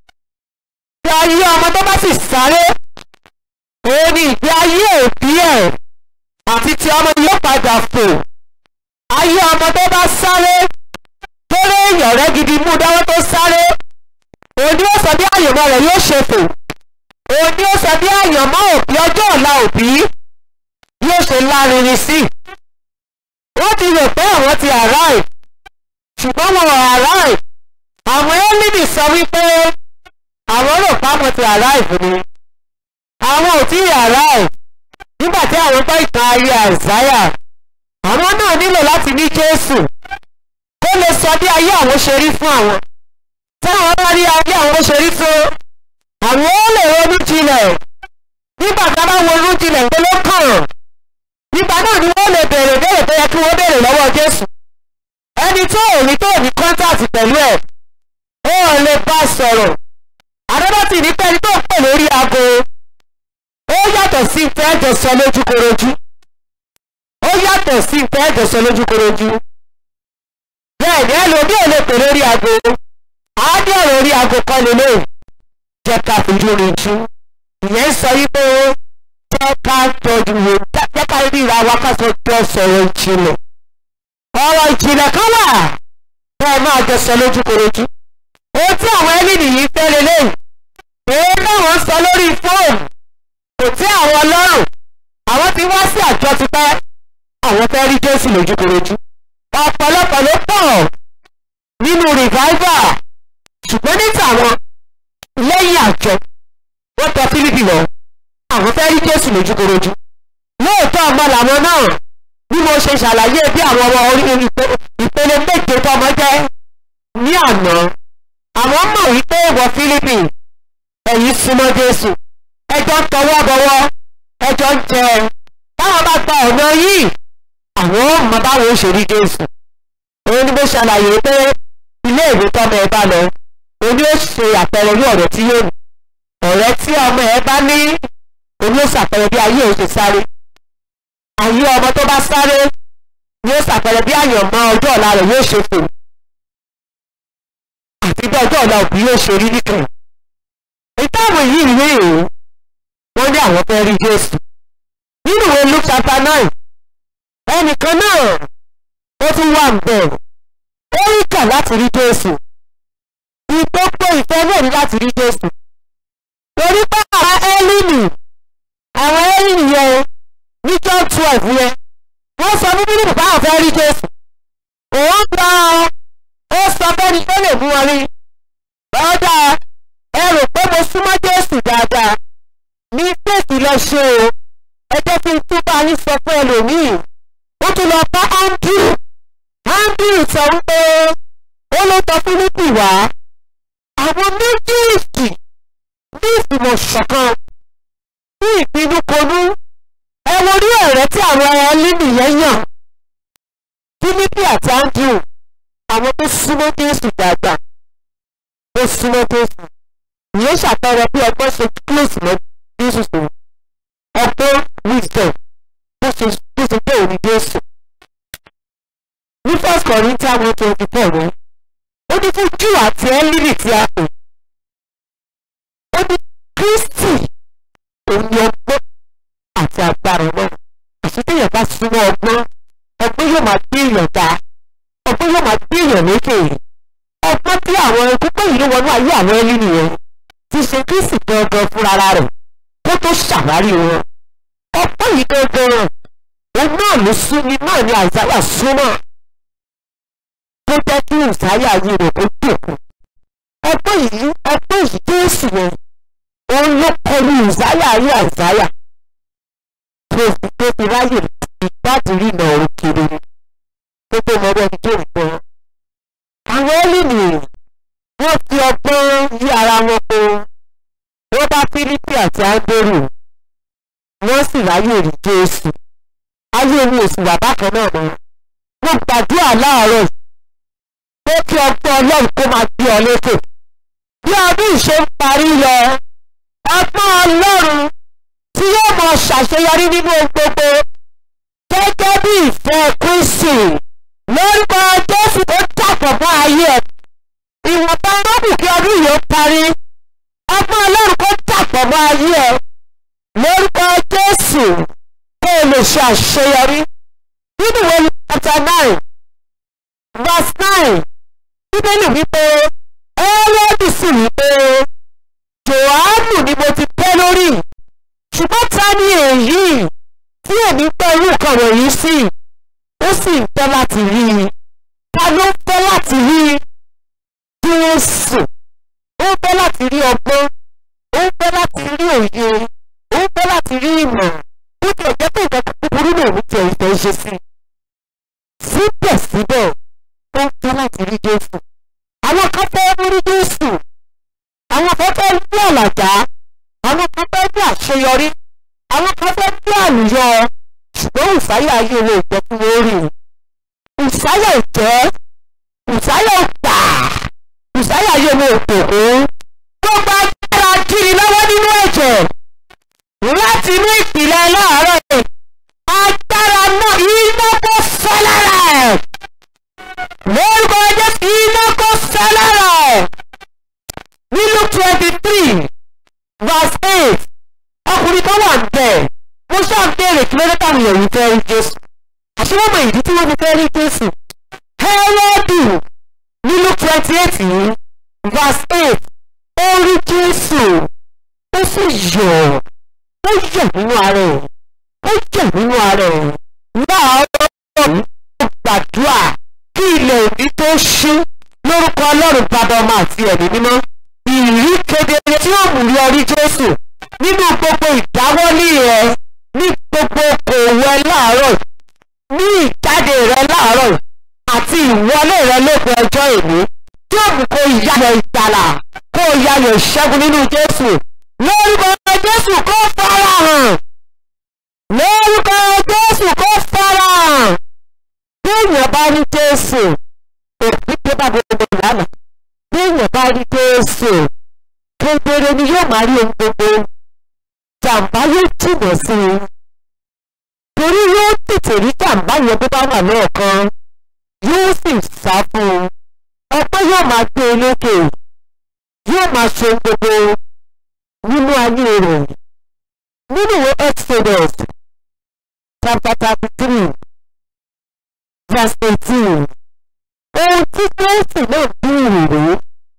bí ayé ọmọ tó bá sì sáré òun ni ìgbé ayé òbí ẹ̀ àti ti ọmọ yóò padà fò ayé ọmọ tó bá sáré kéré èèyàn rẹ gidi mú dáwọ́ tó sáré òun ni ó sọ bí àyànmọ́ rẹ̀ yóò ṣe fò òun ni ó sọ bí àyànmọ́ òbí ọjọ́ ọ̀la òbí yóò ṣe lárinrin sí wọ́n ti rò pé àwọn ti arrive ṣùgbọ́n wọn ò arrive àwọn ẹ́lídì sọ wípé àwọn rò pé àwọn ti arrive ni àwọn ò tí ì arrive nígbà tí àwọn gbọ́ ìtàn ayé àìsáyà àwọn náà nílò láti ní jésù kó lè sọ bí ayé àwọn ṣe rí fún àwọn táwọn bá rí ayé àwọn ṣe rí tó àwọn ó lè ronú jinlẹ̀ nígbà tí a bá wo ronú jinlẹ̀ pé ló kàn nígbà náà ni wọ́n lè béèrè béèrè tó yẹ kí wọ́n béèrè lọ́wọ́ jésù ẹni tó ò ní tó ò ní kọ́ńtàtì pẹ̀lú ẹ̀ ó ò lè bá sọ̀rọ̀ àdébàtì ní pẹ́ni tó ń pè lórí aago ó yàtọ̀ sí ìfẹ́ ẹ̀jẹ̀ sọ lójúkorojú ó yàtọ̀ sí ìfẹ́ ẹ̀jẹ̀ sọ lójúkorojú bẹ́ẹ̀ ni ẹlòmíì ò lè pè lórí aago àádé ọ̀rọ̀ orí aago kọ́ lélẹ̀ jẹ́ ká fojú rinjú ìyẹn ń sọ wípé jẹ́ ká tọ́jú wo jẹ́ ká ríra wa ká sọ jọ sọ̀rọ̀ ìjìnlẹ̀ ọ̀rọ̀ ìjìnlẹ̀ kan wà bẹ́ẹ̀ máa jọ sọ lójúkorojú ohun tí àwọn ẹni nìyí fẹ́ lélẹ̀ èyí náà wọ́n sọ lórí fóònù kò tí àwọn ọlọ́run àwọn ti wá sí àjọ tipẹ́ àwọn fẹ́ rí jésù lójúkorojú ọ̀pọ̀lọpọ̀ ló pọ̀ nínú revival ṣùgbọ́n ní tàwọn lẹ́yìn àjọ wọ́n tọ fílípì lọ àwọn fẹ́ rí jésù lójúkorojú lóòótọ́ ọmọ làwọn náà bí mo ṣe ṣàlàyé bí àwọn ọmọ orí ìpele méje tọmọ jẹ́ ní àná àwọn mọ̀ wípé ìwọ fílípì ẹ̀yìn súnmọ́ jésù ẹjọ́ ń tọwọ́ bọwọ́ ẹjọ́ ń jẹ táwọn bá gba ọ̀nà yìí àwọn ọmọ báwo ṣe rí jésù òun ni mo ṣàlàyé pé ilé ìwé tọmọ ẹ bá lọ òun yóò ṣe àpẹẹrẹ ní ọ̀rẹ́ tí yóò ní ọ̀rẹ́ tí ọmọ ẹ bá ní òun yóò ṣàpẹẹrẹ bí ayé òun ṣe sáré ayé ọmọ tó bá sáré yóò ṣàpẹẹrẹ bí àyànmọ́ ọjọ́ ọ̀la rẹ̀ yóò ṣe fò àti bí ọjọ́ ọ̀la òbí yóò ṣe rí nìkan ìtàwọn yìí rí o wọ́n ní àwọn fẹ́ rí jésù nínú ìwé luke chapter nine ẹnìkan náà ó tún wà ń bẹ̀ ó rí kà láti rí jésù ìgbógbó ìfẹ́ náà ní láti rí jésù torí pé àwọn ẹ́líìnì àwọn ẹ́líìnì yẹn ní john twelve yẹn wọ́n sọ fún bíbélì báwọn fẹ́ rí jésù òun gba ó sọ bẹ́ni tó lè mú wọn rí ọ̀dà ẹ rò pé mo súnmọ́ jésù dáadáa ní fèsì lọ ṣe o ẹ jẹ́ kí n tún bá yín sọ fún ẹlòmíì ó tún lọ bá andrew andrew sọ wípé ó ló tọ fílípì wá àwọn méjèèjì ní ìfìmọ̀ ṣọ̀kan ní ìpinnu konú ẹ wo rí ọ̀rẹ́ tí àwọn ẹlẹ́nì yẹn yàn fílípì àti andrew àwọn tó súnmọ́ jésù dáadáa ó súnmọ́ jésù ìyẹn ṣàpẹẹrẹ bí ọgbọ́n ṣe close mọ́ jésù sí ọgbọ́n wisdom bó ṣe bó ṣe bẹ́ẹ̀ ní jésù. ní first corinthians one twenty four rẹ̀ ó ní fún júù àti ẹ́lílì tí a pè ó ní kristi òun ni ọgbọ́n àti agbára náà àṣetéèyàn bá súnmọ́ ọgbọ́n ọgbọ́n yóò máa gbé èèyàn dá ọgbọ́n yóò máa gbé èèyàn lékè ọgbọ́n tí àwọn púpọ̀ yìí ló wọnú ayé àwọn ẹni nìyẹn ti ṣe kristi gangan fúnra rẹ̀ kó tó ṣàwárí wọn ọgbọ́n yìí gangan òun náà ló sún ni náà ni àìsáyà súnmọ́ tó jẹ́ kí ìsáyà yìí rẹ̀ kó dòkú ayé àìsáyà tó fi tó fi ráyè ìgbádìí ìnà ọ̀rọ̀ kiri tó tó mọ ẹni tó ń gbọ́. àwọn ẹ́lìnì wọ́n fi ọgbọ́n yí ara wọn po wọ́n bá fílípì àti áńdórù wọ́n sì ráyè rí jésù ayé mi ò sì wà bákan náà mọ́ wọ́n gbàdúrà láàárọ̀ pé kí ọgbọ́n ọlọ́run kó máa gbé ọ lékè bí ọdún ìṣe ń parí lọ ọgbọ́n ọlọ́run tí yóò mọ ṣàṣeyọrí nínú ohun gbogbo gẹ́gẹ́ bí ìfẹ́ kristi lórúkọ jésù tó dàpọ̀ mọ́ ayé ẹ̀ ìwọ̀nba rọ́bù kí ọdún yìí ó parí ọgbọ́n ọlọ́run kó dàpọ̀ mọ́ ayé ẹ̀ lórúkọ jésù kó o lè ṣe àṣeyọrí nínú ìwé chapter nine verse nine bíbélì wípé ẹ́rọ́dì sì wípé jòhánù ni mo ti tẹ́ lórí ṣùgbọ́n ta ni èyí tí èmi pẹ́ irú nǹkan wọ̀nyí sí ó sì ń fẹ́ láti rí i ta ló ń fẹ́ láti rí Jésù ó ń fẹ́ láti rí ọgbọ́n ó ń fẹ́ láti rí òye ó ń fẹ́ láti rí ìmọ̀ ó ti ẹ̀jẹ̀ pé nǹkan búburú náà ní tiẹ̀ ìfẹ́ ṣe sí síbẹ̀síbẹ̀ ó ń fẹ́ láti rí Jésù àwọn kan fẹ́ rí Jésù àwọn kan fẹ́ rí àlàjá àwọn kan fẹ́ rí àṣeyọrí àwọn kan fẹ́ rí àlùyọ ṣùgbọ́n ìsáyà ayé wo ìjọ fún wọn rí ìsáyà ìjẹ́ ìsáyà ìgbà ìsáyà ayé wo òkòkò gbogbo agbára kiri lọ́wọ́ nínú ẹ̀jẹ̀ láti inú ìpìlẹ̀ láàárọ̀ yìí agbára náà iná kó fẹ́ lára ẹ̀ lórúkọ Jésù iná kó fẹ́ lára ẹ̀ nínú twenty three verse eight ọkùnrin kan wà bẹ́ẹ̀ mo ṣáà béèrè kí ló dé táwọn èèyàn yìí fẹ́ rí Jésù àṣé wọ́n mọ ìdí tí wọ́n fi fẹ́ rí Jésù Hẹ́rọ́dù nínú twenty eight yìí verse eight ó rí Jésù ó sì yọ̀ ó yọ̀ nínú ara ẹ̀ ó yọ̀ nínú ara ẹ̀ láàárọ̀ ó gbàdúrà kí ilẹ̀ òní tó ṣú lórúkọ Ọlọ́run bàbá ọmọ àti ẹ̀mí mímọ́ ìrí kedere tí ó mú yọrí Jésù nínú gbogbo ìdáwọ́lé rẹ ní gbogbo okòwò ẹ láàárọ̀ ní ìjáde rẹ láàárọ̀ àti ìwọlé rẹ lópin ọjọ́ èmi tí ó mú kó yáyọ ìgbàlà kó yáyọ ìṣẹ́gun nínú Jésù lórúkọ Jésù kó farahàn lórúkọ Jésù kó farahàn bí èèyàn bá rí Jésù òbí tó bá gbogbo ìlànà bí èèyàn bá rí Jésù kedere ni yóò máa rí ohun gbogbo jàǹbá yóò jìnà sí i torí yóò tètè rí jàǹbá yẹn bó bá wà lọ́ọ̀kan yóò sì sá fún un ọpẹ́ yóò máa gbé e lókè yóò máa ṣe ohun gbogbo nínú ayé rẹ̀ nínú ìwé Exodus chapter thirty three verse eighteen ohun tí Jésù náà bí ìrìrì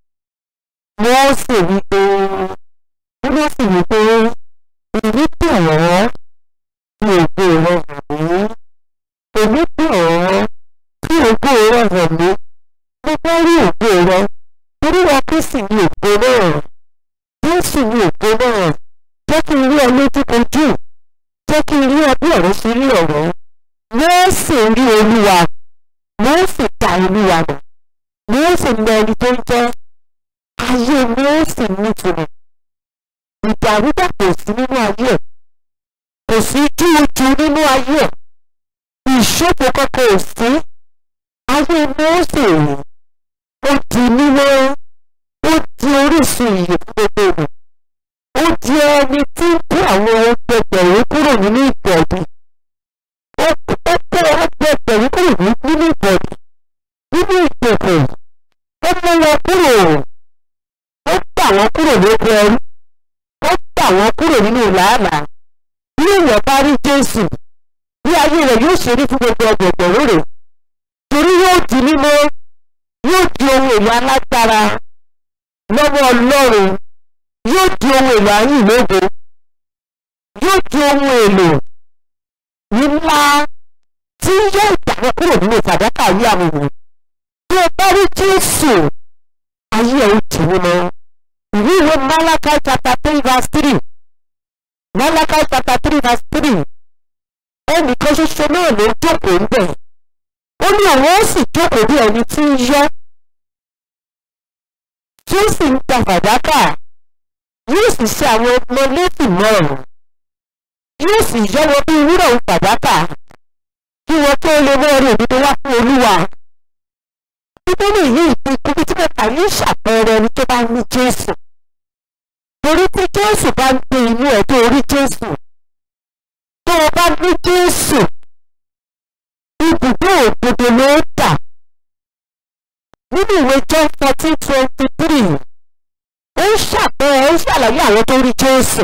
wọ́n sì wí pé wọ́n sì wí pé èmi pè ọ́ kí ògo rẹ hàn mí èmi pè ọ́ kí ògo rẹ hàn mí mo fẹ́ rí ògo rẹ torí wọn kí sì ní ògo náà Jésù ní ògo náà jẹ́ kí n rí ọ lójúkojú jẹ́ kí n rí ọ bí ọ̀rọ̀ ṣe rí ọ̀rọ̀ wọ́n sì rí Olúwa wọ́n sì ta Olúwa mọ̀ wọ́n sì mọ ẹni tó ń jẹ́ ayé ni ó sì ní ìtumọ̀ ìdàrúdàpọ̀ sí nínú ayé ẹ̀ kò sí júùjú nínú ayé ẹ̀ ìṣòfò kankan ò sí ayé ni ó sì rí ó di mímọ́ ó di orísun ìyè fún gbogbo ènìyàn ó di ẹni tí ń kó àwọn ẹgbẹgbẹ̀rún kúrò nínú ìbọ̀dì ó kó ẹgbẹgbẹ̀rún kúrò nínú ìbọ̀dì nínú ìgbèkùn ó mú wọn kúrò ó gbà wọ́n kúrò lóko ẹrú ó gbà wọ́n kúrò nínú làálàá bí èèyàn bá rí Jésù bí ayé rẹ̀ yóò ṣe rí fún gbogbo ọgbọ̀gbọ̀rún rẹ̀ torí yóò di mímọ́ yóò di ohun èlò alágbára lọ́wọ́ Ọlọ́run yóò di ohun èlò ayé ìlógo yóò di ohun èlò ńlá tí yóò gbà wọ́n kúrò nínú fàdákà ayé àwọn ènìyàn bí o bá rí Jésù ayé ẹ̀ ó di mímọ́ ìwé ìwé Malachi chapter three verse three ẹnìkan ṣoṣo náà ló jókòó ń bẹ̀ ó ní òun ó sì jókòó bí ẹni tí ń yọ́ tí ó sì ń ta fàdákà yóò sì ṣe àwọn ọmọ lẹ́sìn mọ́ọ̀rùn yóò sì yọ́ wọn bí wúrà ń fàdákà kí wọn tó lè mọ orí òdodo wá fún olúwa bíbélì yìí ti kú bí tí kẹta yóò ṣàpẹẹrẹ ẹni tó bá ní jésù torí tí jésù bá ń gbé inú ẹ̀ tó rí jésù tó o bá ní jésù ibùdó òdodo ló dà nínú ìwé john fourteen twenty three ó ń ṣàpẹẹrẹ ó ń ṣàlàyé àwọn tó rí jésù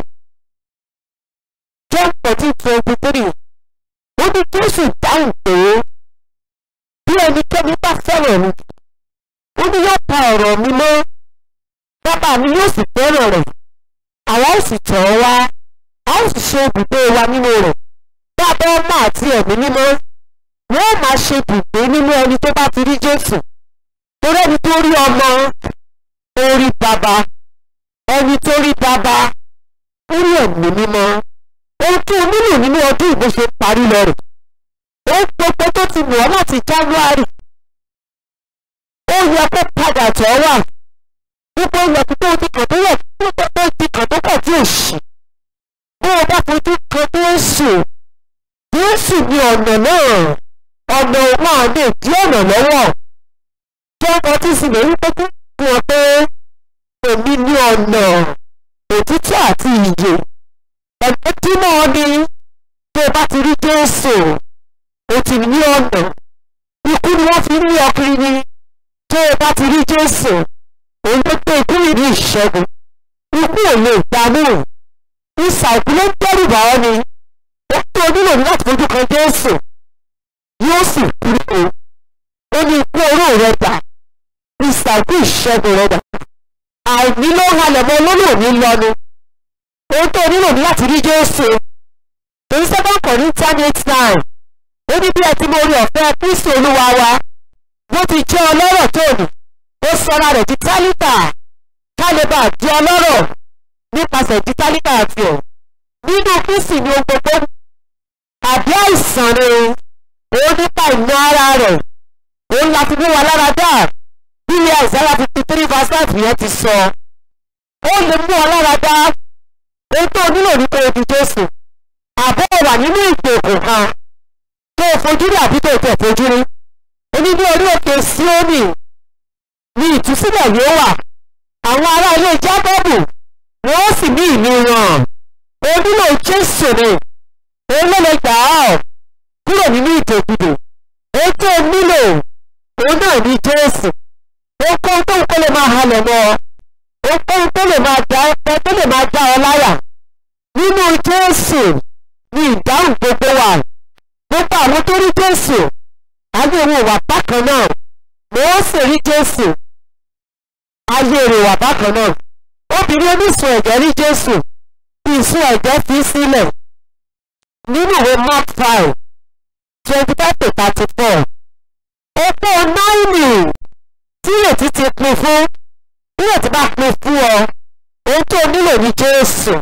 john fourteen twenty three ó ní jésù dáhùn pé bí ẹnikẹ́ni bá fẹ́ràn mi ó ní yóò pa ọ̀rọ̀ mi mọ́ bàbá mi yóò sì fẹ́ràn rẹ̀ àwa ó sì tọ̀ ọ́ wá a ó sì ṣe ibùgbé wa nínú rẹ̀ bàbá ọmọ àti ẹ̀mí mímọ́ wọ́n máa ṣe ibùgbé nínú ẹni tó bá ti rí jésù torí ẹni tó rí ọmọ ó rí bàbá ẹni tó rí bàbá ó rí ẹ̀mí mímọ́ ohun tó nílò nínú ọdún ìbò ṣe parí lọ rẹ̀ ó gbogbo tó ti wọ̀ láti january ó yẹ kó padà tọ́ wà gbogbo ilẹ̀kùn tó ti kàn tó yẹ tó ti kàn tó kàn tí ò ṣì bó o bá fojú kan Jésù Jésù ní ọ̀nà náà ọ̀nà òun àlè dí ọ̀nà lọ́wọ́ tó ọkọ̀ tí sì lè rí pé kí wọ́n pé èmi ní ọ̀nà òtítọ́ àti ìyè ọ̀nà tí náà ni tó o bá ti rí Jésù o ti ní ọ̀nà ikú ni wọ́n fi ń ní ọkùnrin ni tó o bá ti rí Jésù òun ló pé ikú yìí ní ìṣẹ́gun ikú ò lè gbanú ìsà òkú ló ń dẹ́rù bá ọ ni ó tó nílò ní láti fojú kan Jésù yóò sì kúrò ó ní ikú oró rẹ dà ìsà òkú ìṣẹ́gun rẹ dà àìní ló ń halẹ̀ mọ́ olólùwò ní lọ́nu ohun tó nílò ní láti rí Jésù èyí sẹ́kọ̀ọ́ kọ̀ ní internet nine ó ní bí ẹ ti mọ orí ọ̀fẹ́ Kristi Olúwa wa bó ti jẹ́ ọlọ́rọ̀ tó ní ó sọra rẹ̀ di tálíkà ká lè bá di ọlọ́rọ̀ nípasẹ̀ di tálíkà àti ẹ̀ nínú Kristi ni ohun gbogbo àbí àìsàn ni òun nípa ìná ara rẹ̀ òun láti mú wa lára dá bí ilé Àìsáyà fifty three verse five yẹn ti sọ ó lè mú ọ lára dá ohun tó nílò ní pé ojú Jésù àbọ̀ wà nínú ìgbèkùn kan tó o fojú rí àbí tó o tẹ̀ fojú rí oní ní orí òkè Síónì ní ìtúsílẹ̀ yóò wà àwọn ará ilé Jákọ́bù wọ́n sì ní ìlú wọn o nílò Jésù ni òun ló lè gbà ọ́ kúrò nínú ìdòkudò ohun tó o nílò òun náà ní Jésù ohunkóhun tó ń kó lè máa halẹ̀ mọ́ ọ ohunkóhun tó lè máa dá ẹ tó lè máa dá ọ láyà nínú Jésù ní ìdáhùn gbogbo wà gbogbo àwọn tó rí Jésù ayé wọn wà bákan náà wọ́n sì rí Jésù ayé rẹ̀ wà bákan náà obìnrin oníṣun ẹ̀jẹ̀ rí Jésù ìsun ẹ̀jẹ̀ fi sílẹ̀ nínú ìwé Mark five twenty five to thirty four opó náírì tí ìrètí ti pin fún ìrètí bá pin fún ọ ohun tó nílò ní Jésù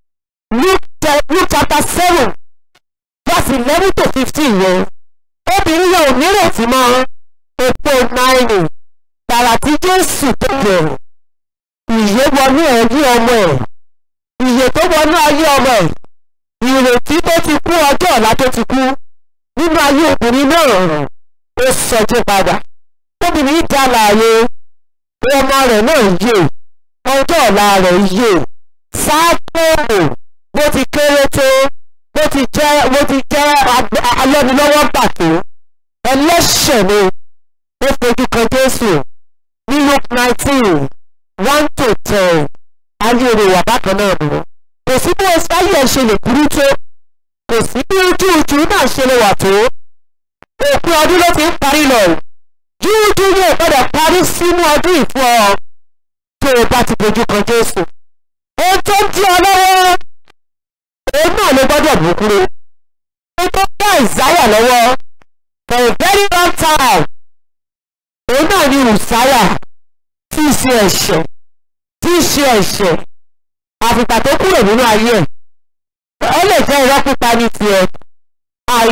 Luke chapter seven verse eleven to fifteen yẹn obìnrin yẹn ò nírètí mọ́ opó náírì tààrà tí Jésù tó bẹ̀rẹ̀ ìyè wọnú ẹ̀rí ọmọ ẹ̀ ìyè tó wọnú ayé ọmọ ẹ̀ ìrètí tó ti kú ọjọ́ ọ̀la tó ti kú nínú ayé obìnrin náà ó sọjí padà obìnrin dá láàyè ọmọ rẹ̀ náà yè ọjọ́ ọ̀la rẹ̀ yè sáàpòrò bó ti kéré tó bó ti jẹ́ bó ti jẹ́ alẹ́nulọ́wọ́ pàtó ẹlẹ́ṣẹ̀ ni ó fojú kan Jésù ní Luke nineteen one to ten ayé rẹ̀ wà bákan náà mọ́ kò sí bí ayé ẹ̀ ṣe lè burú tó kò sí bí ojú ojú náà ṣe lè wà tó òpin ọdún ló ti ń parí lọ jújú yóò gbọ́dọ̀ parí sínú ọdún ìfún ọ tó o bá ti fojú kan Jésù ohun tó ń di ọ lọ́wọ́ òun náà ló gbọ́dọ̀ bù kúrò ohun tó ń dá ìsáyà lọ́wọ́ for a very long time òun náà ni ìsáyà tí í ṣe ẹ̀ṣẹ̀ tí í ṣe ẹ̀ṣẹ̀ àfìgbà tó kúrò nínú ayé ẹ̀ ó lè jẹ́ irọ́ pípa ní tiẹ̀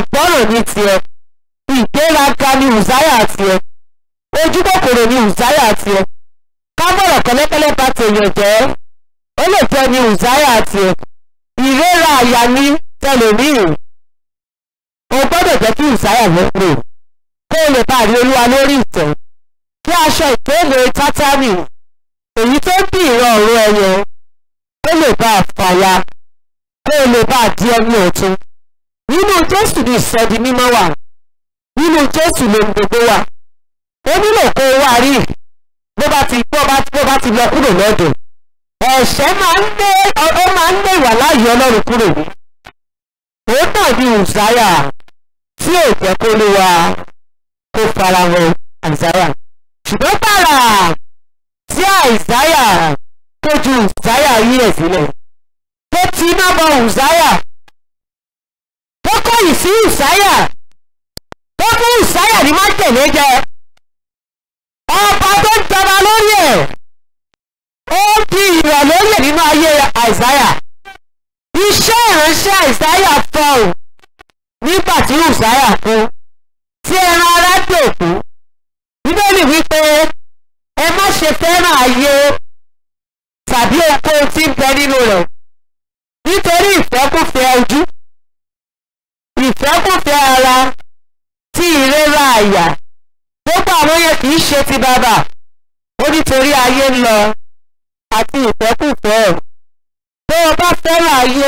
ní tiẹ̀ ìgbéraga ni ùzáyà tiẹ̀ ojú kòkòrò ni ùzáyà tiẹ̀ kábọ̀rọ̀ kẹ́lẹ́kẹ́lẹ́ bá tèèyàn jẹ́ ó lè jẹ́ ni ùzáyà tiẹ̀ ìrora àyà ní tẹlẹmíì o gbọ́dọ̀ jẹ́ kí ùzáyà ló pè kó o lè bá rí olúwa lórí ìtẹ́ kí aṣọ ìpele tátánì èyí tó ń bí ìran ọ̀run ẹyẹ ó lè bá a fàya kó o lè bá a di ẹni ọ̀tun nínú jésù ní ìsọdi mímọ́ wà nínú jésù ló ń gbogbo wà ó nílò kó o wá rí bó bá ti bó bá bó bá ti lọ kúrò lọ́dọ̀ ẹ̀ṣẹ̀ máa ń lé ó máa ń lé ìwà láàyè ọlọ́run kúrò ní òun náà ní ùzáyà tí ò jẹ́ kó lé wa kó farahàn àìsáyà ṣùgbọ́n bàrà tí àìsáyà tó ju ùzáyà yí ẹ̀ sílẹ̀ tó ti iná bọ ùzáyà tó kọ̀yìn sí ùzáyà tó fún ùzáyà ní májèlé jẹ ọba tó ń jọba lórí ẹ̀ ó di ìrọ̀ lórí ẹ̀ nínú ayé àìsáyà iṣẹ́ ìránṣẹ́ àìsáyà fọ́ ò nígbà tí ùzáyà kú tí ẹran ara dòkú bíbélì wípé ẹ má ṣe fẹ́ràn ayé tàbí ohunkóhun tí ń bẹ nínú rẹ̀ nítorí ìfẹ́kùfẹ́ ojú ìfẹ́kùfẹ́ ara tí ìrora àyà gbogbo àwọn yẹn kì í ṣe ti bàbà ó nítorí ayé ń lọ àti ìfẹ́kùfẹ́ tó o bá fẹ́ràn ayé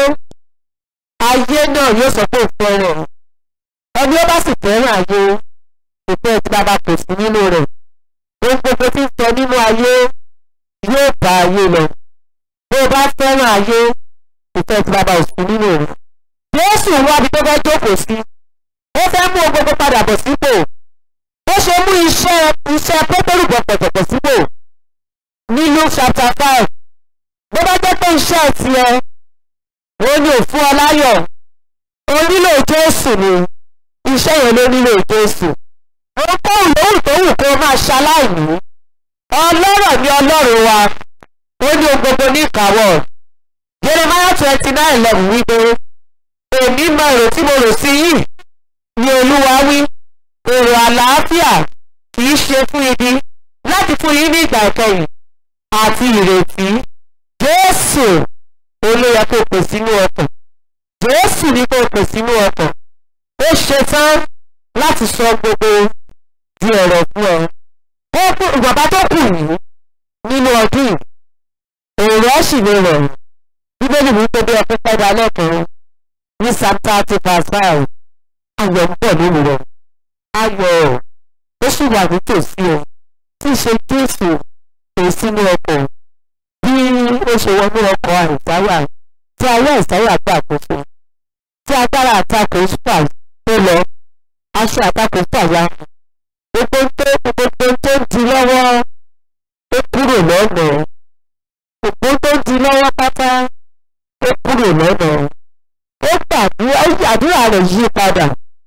ayé náà yóò sọ pé ò fẹ́ràn ẹni ó bá sì fẹ́ràn ayé ìfẹ́ tí bàbá kò sí nínú rẹ̀ ohun gbogbo tí ń sọ nínú ayé yóò bá ayé lọ bó o bá fẹ́ràn ayé ìfẹ́ tí bàbá ò sí nínú rẹ̀ Jésù wá bí tó fẹ́ jókòó sí ó fẹ́ mú ohun gbogbo padà bọ̀ sípò ó ṣe mú iṣẹ́ iṣẹ́ pétérù bọ̀ pọ̀tọ̀pọ̀ sípò ní Luke chapter five bó bá jẹ́ pé iṣẹ́ tiẹ̀ ó ní òfin ọláyọ̀ ó nílò Jésù ni iṣẹ́ yẹn ló nílò Jésù ohunkóhùn lóhùn tó wù kó máa ṣaláìní ọlọ́rọ̀ ni ọlọ́run wa ó ní ohun gbogbo ní ìkáwọ́ Jeremiah twenty nine eleven wípé èmi mọ èrò tí mo rò sí yìí ni olúwa wí èrò àlàáfíà kì í ṣe fún ibi láti fún yín ní ìgbà ìkẹyìn àti ìrètí Jésù olóyè kó pè sínú ọkàn Jésù ní kó pè sínú ọkàn ó ṣetán láti sọ gbogbo di ọ̀rọ̀ fún ọ. ó kú bàbá tó kù yìí nínú ọdún yìí èrò ẹ̀ sì lè rọ̀ bíbélì wípé bí ọkùnrin padà lẹ́kọ̀ọ́ ní psalm thirty verse five ayọ̀ ń bọ̀ nínú rẹ̀ ayọ̀ ó sì wà nítòsí ọ tí í ṣe jésù kò sínú ọkọ̀ bí ó ṣe wọnú ọkọ̀ àìsáyà tí ayé àìsáyà gbà àkóso tí agbára àtakò spa tó lọ aṣọ àtakò fàya gbogbo tó gbogbo tó ń di lọ́wọ́ ó kúrò lọ́nà gbogbo tó ń di lọ́wọ́ pátá ó kúrò lọ́nà ó gbàdúrà àdúrà rẹ̀ yí padà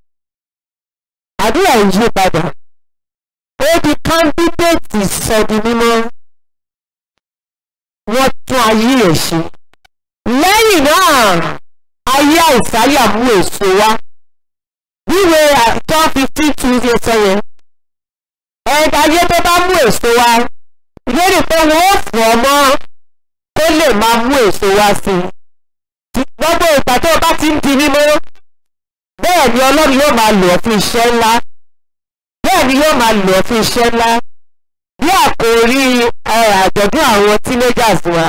àdúrà rẹ̀ yí padà ó di kándídéètì sọdi mímọ́ wọ́n tún ayé ẹ̀ ṣe lẹ́yìn náà ayé àìsáyà mú èso wá wíwé John fifteen two ṣe sọ yẹn ẹ̀ka ayé tó bá mú èso wá ìlérí pé wọ́n ó fún ọmọ kó lè máa mú èso wá sí i gbogbo ìgbà tó o bá ti ń di mímọ́ bẹ́ẹ̀ ni Ọlọ́run yóò máa lò ọ́ fún iṣẹ́ ńlá bẹ́ẹ̀ ni yóò máa lò ọ́ fún iṣẹ́ ńlá bí àkòrí àjọ̀dún àwọn teenagers wa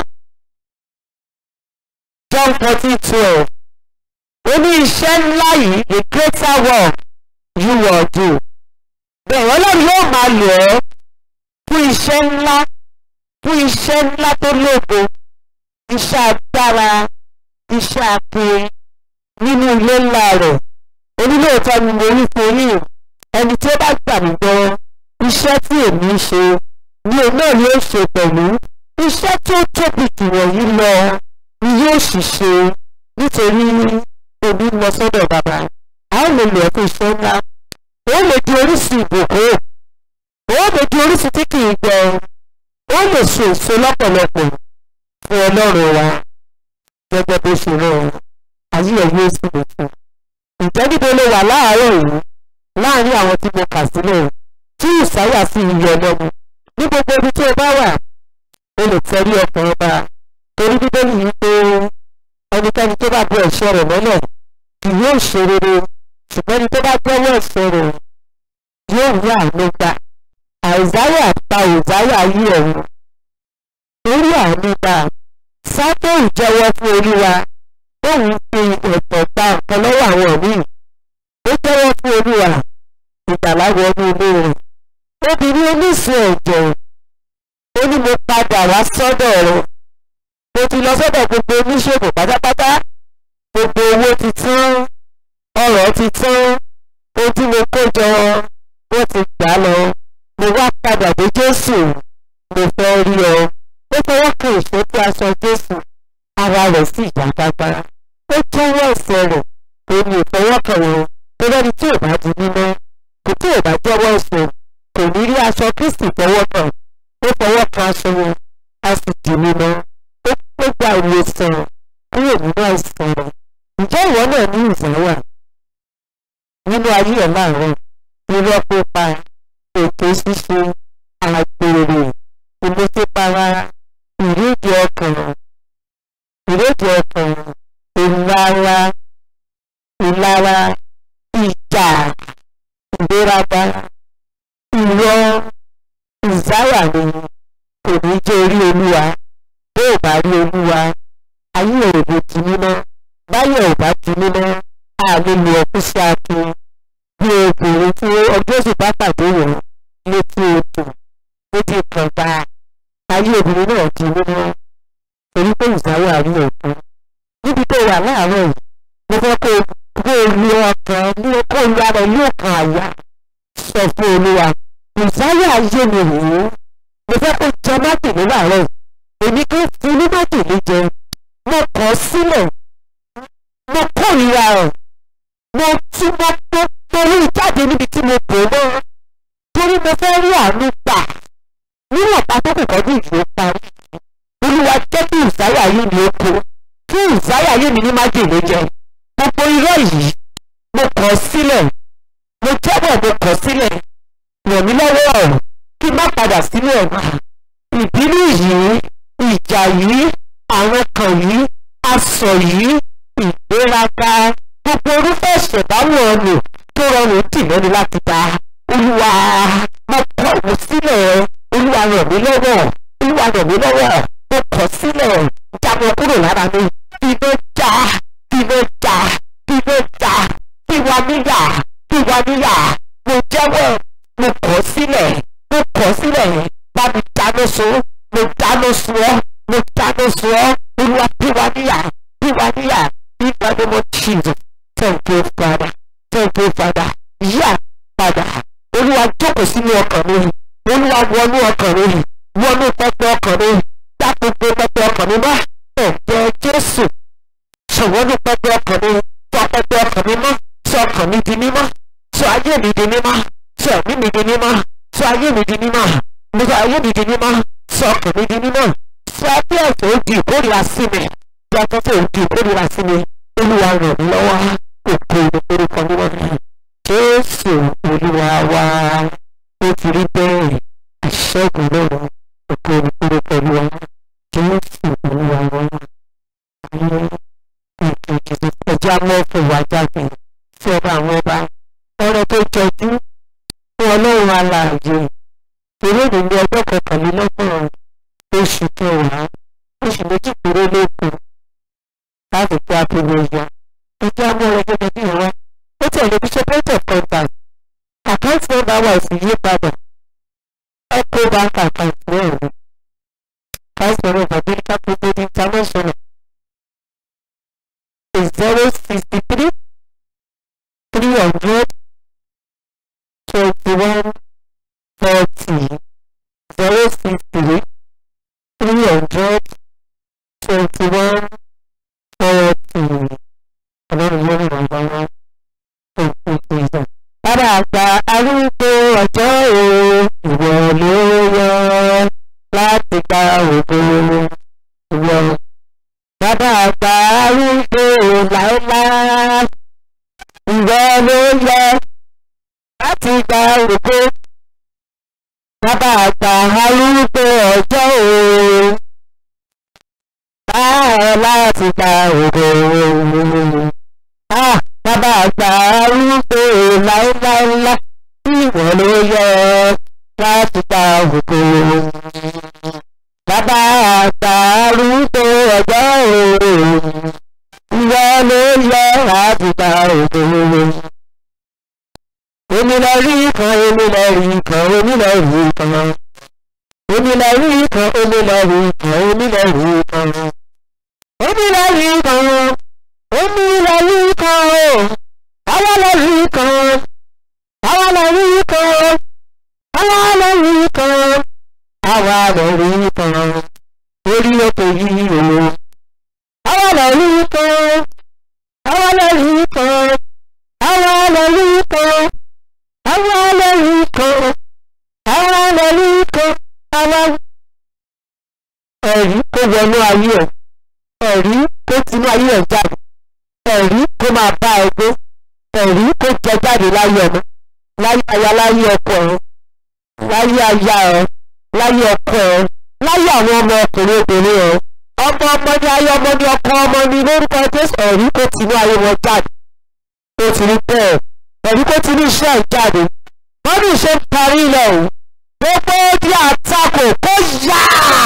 John fourteen twelve ó ní iṣẹ́ ńlá yìí the greater work you will do. bẹ́ẹ̀ ọlọ́run yóò máa lò ọ́ fún iṣẹ́ ńlá fún iṣẹ́ ńlá tó lógo iṣẹ́ agbára iṣẹ́ akin nínú ilé ńlá rẹ̀ onílòótọ́ ni mo rí fún yín ẹni tí ó bá gbà mí gbọ́ iṣẹ́ tí èmi ń ṣe ni òun náà yóò ṣe pẹ̀lú iṣẹ́ tó tóbi jù wọ̀nyí lọ ni yóò sì ṣe nítorí omi lọ sọ́dọ̀ bàbá a ó lè lò ẹ́ fún iṣẹ́ ńlá ó lè di orísun ìbùkún ó lè di orísun tí kì í gbẹ ó lè so èso lọ́pọ̀lọpọ̀ fún ọlọ́run wa gẹ́gẹ́ bó ṣe rán ayé ẹ̀ yóò sì lè fún ìjẹ́ ní níbo ló wà láàárọ̀ yìí láàárín àwọn tí mo kà sílẹ̀ tí ìsáyà sì ń yọ lẹ́nu ní gbogbo ibi tí o bá wà o lè tẹ̀lé ọkàn ọba torí bíbélì yìí pé ẹnikẹ́ni tó bá bu ẹ̀ṣẹ̀ rẹ̀ mọ́lẹ̀ kì yóò ṣe rere ṣùgbọ́n ẹni tó bá jẹ́wọ́ ẹ̀ṣẹ̀ rẹ̀ yóò rí àánú gbà àìsáyà pa òsáyà yí ọ̀run orí àánú gbà sáfẹ́ì jẹ́wọ́ fún olúwa òun fi ẹ̀tọ́ gba nǹkan lọ́wọ́ àwọn míì ó jẹ́wọ́ fún olúwa ìgbàlá wọnú ilé rẹ̀ obìnrin oníṣun ẹ̀jẹ̀ ó ní mo padà wá sọ́dọ̀ rẹ̀ mo ti lọ sọ́dọ̀ gbogbo oníṣègùn pátápátá gbogbo owó ti tán ọrọ̀ ti tán ohun tí mo kó jọ wọ́n ti gbà lọ mo wá padà dé jésù mo fẹ́ rí ọ ó fọwọ́ kan ìṣó tí aṣọ jésù ara rẹ̀ sì yá gbágbára ó jẹ́wọ́ ẹ̀ṣẹ̀ rẹ̀ ó ní ìfọwọ́kàn wọn tó lẹ́ni tí ò bá di mímọ́ kò tí ò bá jẹ́wọ́ ẹ̀ṣẹ̀ kò ní rí aṣọ kristi fọwọ́ kan ó fọwọ́ kan aṣọ wọn a sì di mímọ́ ó pé gba ìwòsàn kúrò nínú àìsàn rẹ̀ ǹjẹ́ ìwọ náà ní ìzáwà nínú ayé ẹ̀ láàárọ̀ irọ́ pípa èké ṣíṣe àgbèrè ìmúṣẹ́para ìrédìí ọkàn ìrédìí ọkàn ìlara ìlara ìjà ìgbéraga irọ́ ìzáyà ni kò ní jẹ́ orí olúwa bó ò bá rí olúwa ayé ò lè di mímọ́ báyọ̀ ò bá di mímọ́ a lè lo ọkùn sí akin bí obìnrin tí ọjọ́ sì bá pàdé wọ̀ létí odò létí kànga ayé obìnrin náà di mímọ́ torí pé ìzáyà rí òkun níbi tó wà láàárọ̀ yìí mo fẹ́ kó kó lu ọkàn ní kó lu ara ìlú ọkàn àyà sọ fún olúwa ìsáyà ayé mi rèé mo fẹ́ kó jẹ májèlé láàárọ̀ yìí èmi kò fún ní májèlé jẹ mo kọ̀ sílẹ̀ mo kórìíra ẹ̀ mo tún mo mo torí jáde níbi tí mo bò mọ́ torí mo fẹ́ rí àánú gbà níwọ̀n pátákó kọ́jú ìlú parí olúwa jẹ́ kí ìsáyà ayé mi ó kó kí ìsáyà ayé mi ní májèlé jẹ gbogbo irọ́ yìí mo kọ̀ sílẹ̀ mo jẹ́bọ̀ mo kọ̀ sílẹ̀ ràn mí lọ́wọ́ ọ̀rọ̀ kí n má padà sínú ẹ̀wà ìbínú yìí ìjà yìí àwọn kan yìí asọ̀ yìí ìgbéraga gbogbo orúfẹ́ ìṣẹ̀dáwọ̀ ọ̀nà tó rọrùn tì lẹ́nu láti ta olúwa mo kọ̀ wọ́n sílẹ̀ olúwa ràn mí lọ́wọ́ olúwa ràn mí lọ́wọ́ mo kọ̀ sílẹ̀ jábọ̀ kúrò lára mi iná já iná já iná já tiwa níyà tiwa níyà mo jẹ́wọ́ mo kọ̀ sílẹ̀ mo kọ̀ sílẹ̀ bá mi dáná sun mo dáná sun ọ́ mo dáná sun ọ́ olúwa tiwa níyà tiwa níyà nígbà tí mo Jesus thank you father thank you father yíyà padà olúwa jókòó sínú ọkàn mi olúwa wọnú ọkàn mi wọnú pẹpẹ ọkàn mi dá gbogbo pẹpẹ ọkàn mi mọ́ ẹ̀jẹ̀ jésù ṣòwònú pẹpẹ ọkàn mi sọ pẹpẹ ọkàn mi mọ́ sọ ọkàn mi di mímọ́ sọ ayé mi di mímọ́ sọ ẹ̀mí mi di mímọ́ sọ ayé mi di mímọ́ sọ ayé mi di mímọ́ sọ ọkàn mi di mímọ́ sọ bí ẹ̀sẹ̀ ó di ìkórìíra sí mi bí afẹ́fẹ́ ó di ìkórìíra sí mi olúwa ràn mí lọ́wọ́ òkú orúkọ mímọ́ mi jésù olúwa wa ó ti rí bẹ́ẹ̀ ìṣẹ́gun lọ́rọ̀ òkú orúkọ olúwa jésù olúwa wa ayé ìkejì ẹjẹ́ amọ́fẹ́ wa jáde sí ọba àwọn ọba ọrẹ tó jọjú fún ọlọ́run alààyè ìròyìn ní ọjọ́ kọkànlélọ́gbọ̀n oṣù kẹwàá oṣù méjì péré lókun láti fi àpèrè ìyá ẹjẹ́ amọ́rẹ gẹ́gẹ́ bí ìwá ó tẹ̀lé bí ṣe point of contact àkáǹtì nọ́mbà wa ò sì yí padà eco bank account náà ni five zero babirika property international is zero sixty three three hundred twenty one forty zero six three three hundred twenty one forty ọlọ́run yóò rìn wá wá òkú ìgbésẹ̀. Bàbá àgbà arúgbó ọjọ́ o ìwọ ló yọ láti gba ògo ìwọ. Bàbá àgbà arúgbó láéláé ìwọ ló yẹ láti gba ògo bàbá àgbà arúgbó ọjọ́ òru báyọ̀ láti gba ògo bàbá àgbà arúgbó láéláélá ìwọ ló yẹ láti gba ògo bàbá àgbà arúgbó ọjọ́ òru ìwọ ló yẹ láti gba ògo èmi lọ rí kan èmi lọ rí kan èmi lọ rí kan èmi lọ rí kan èmi lọ rí kan èmi lọ rí kan èmi lọ rí kan èmi lọ rí kan o àwa lọ rí kan àwa lọ rí kan àwa lọ rí kan àwa lọ rí kan orí òkè yìí o àwa lọ rí kan àwa lọ rí kan àwa lọ rí kan àwọn ọlọ́run kan àwọn ọlọ́run kan àwọn ẹ̀rí kó wọnú ayé ẹ̀ ẹ̀rí kó tinú ayé ẹ̀ jáde ẹ̀rí kó máa bá ẹ gbé ẹ̀rí kó jẹ jáde láyé ọmọ láyé aya láyé ọkọ ẹ láyé aya ẹ láyé ọkọ ẹ láyé àwọn ọmọ ọkùnrin obìnrin ẹ ọmọ ọmọ ní ayé ọmọ ní ọkọ ọmọ ní lórúkọ jésù ẹ̀rí kó tinú ayé wọn jáde ó ti rí bẹ́ẹ̀ ẹ̀rí kó ti ní iṣẹ́ ìjáde wọ́n ní ìṣe ń parí ilẹ̀ o gbogbo di àtakò kó yá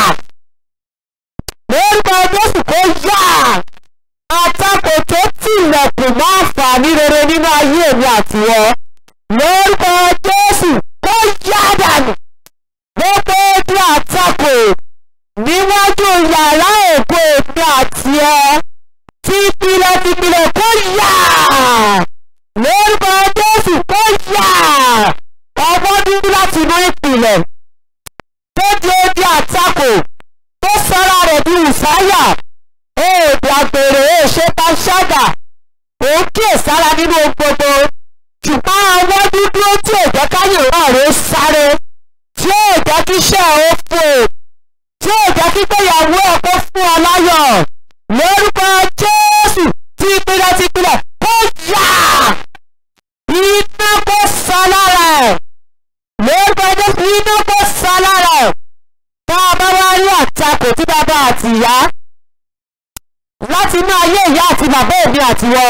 lórúkọ jésù kó yá àtakò tó tilẹ̀kùn mọ́ àǹfààní rere nínú ayé mi àtiwọ́ lórúkọ jésù kó yá dànù gbogbo di àtakò níwájú yàrá ògo èmi àti ẹ tìpìlẹ̀ tìpìlẹ̀ kó yá lórúkọ jésù kó yá ọmọ dúdú láti inú ìpìlẹ̀ tó di odi àtakò tó sọ́ra rẹ̀ bí ìsáyà èèdè àgbèrè èṣe bá ṣáàdà òun kíyèsára nínú ohun gbogbo ṣùgbọ́n ọmọ dúdú tí ò jẹ́ káyọ̀ wà rẹ̀ sáré tí ò jẹ́ kí iṣẹ́ ò fò tí ò jẹ́ kí gbéyàwó ẹ̀ kó fún ọ láyọ̀ lórúkọ jésù tìpìlẹ̀ tìpìlẹ̀ kó yá iná kó sọ lára ẹ̀ lórúkọ jésù iná kó sọ lára ẹ̀ tá a bá wá rí àtakò tí bàbá àti ìyá láti inú ayé ìyá àti bàbá èmi àtiwọ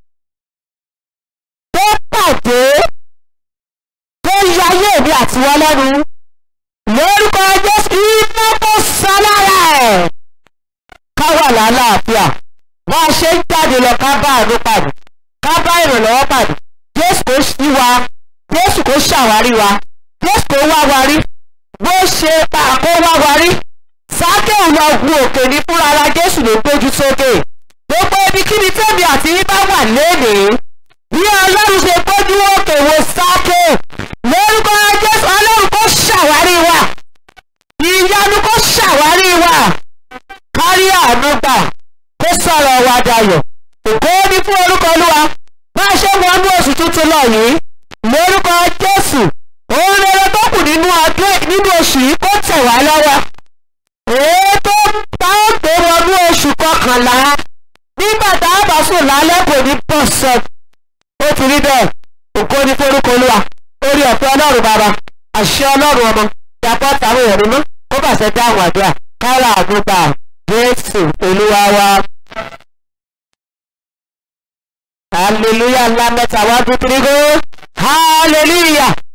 tó pàdé tó yọ ayé èmi àtiwọ lẹ́nu lórúkọ jésù iná kó sọ lára ẹ̀ ká wà lálàáfíà bá a ṣe ń jáde lọ ká bá àánú pàdé ká bá ìrànlọ́wọ́ pàdé jésù kò sí wa jésù kò ṣàwárí wa jésù kò wá wa rí bó ṣe pa kó wá wa rí sákèwù lọ gun òkè ní fúnra ara jésù ló gbójú sókè gbogbo ibikíbi tẹ́mi àti yín bá wà lénìí bí ọlọ́run ṣe gbójú òkè wo sákè lórúkọ jésù ọlọ́run kò ṣàwárí wa ìyanu kò ṣàwárí wa kárí àánú gbà kó sọ̀rọ̀ wa dayọ̀ òkò ní fún orúkọ olúwa bá a ṣe wọnú oṣù tuntun lọ yìí lórúkọ jésù òun rere tó kù nínú ọdún nínú oṣù yìí kó tẹ̀ wá lọ́wọ́ èyí tó bá ó gbé wọnú oṣù kọkànlá nígbà tá a bá sùn lálẹ́ kò ní bọ̀ sọ ó ti rí bẹ́ẹ̀ òkò ní fún orúkọ olúwa orí ọ̀fẹ́ ọlọ́run bàbá àṣẹ ọlọ́run ọmọ yàtọ̀ táwọn èèyàn mímọ́ kó bàṣẹ dáhùn àdúrà kára àdúgbà jésù olúwa wa. hallelujah ńlá mẹ́ta wá dúró hallelujah.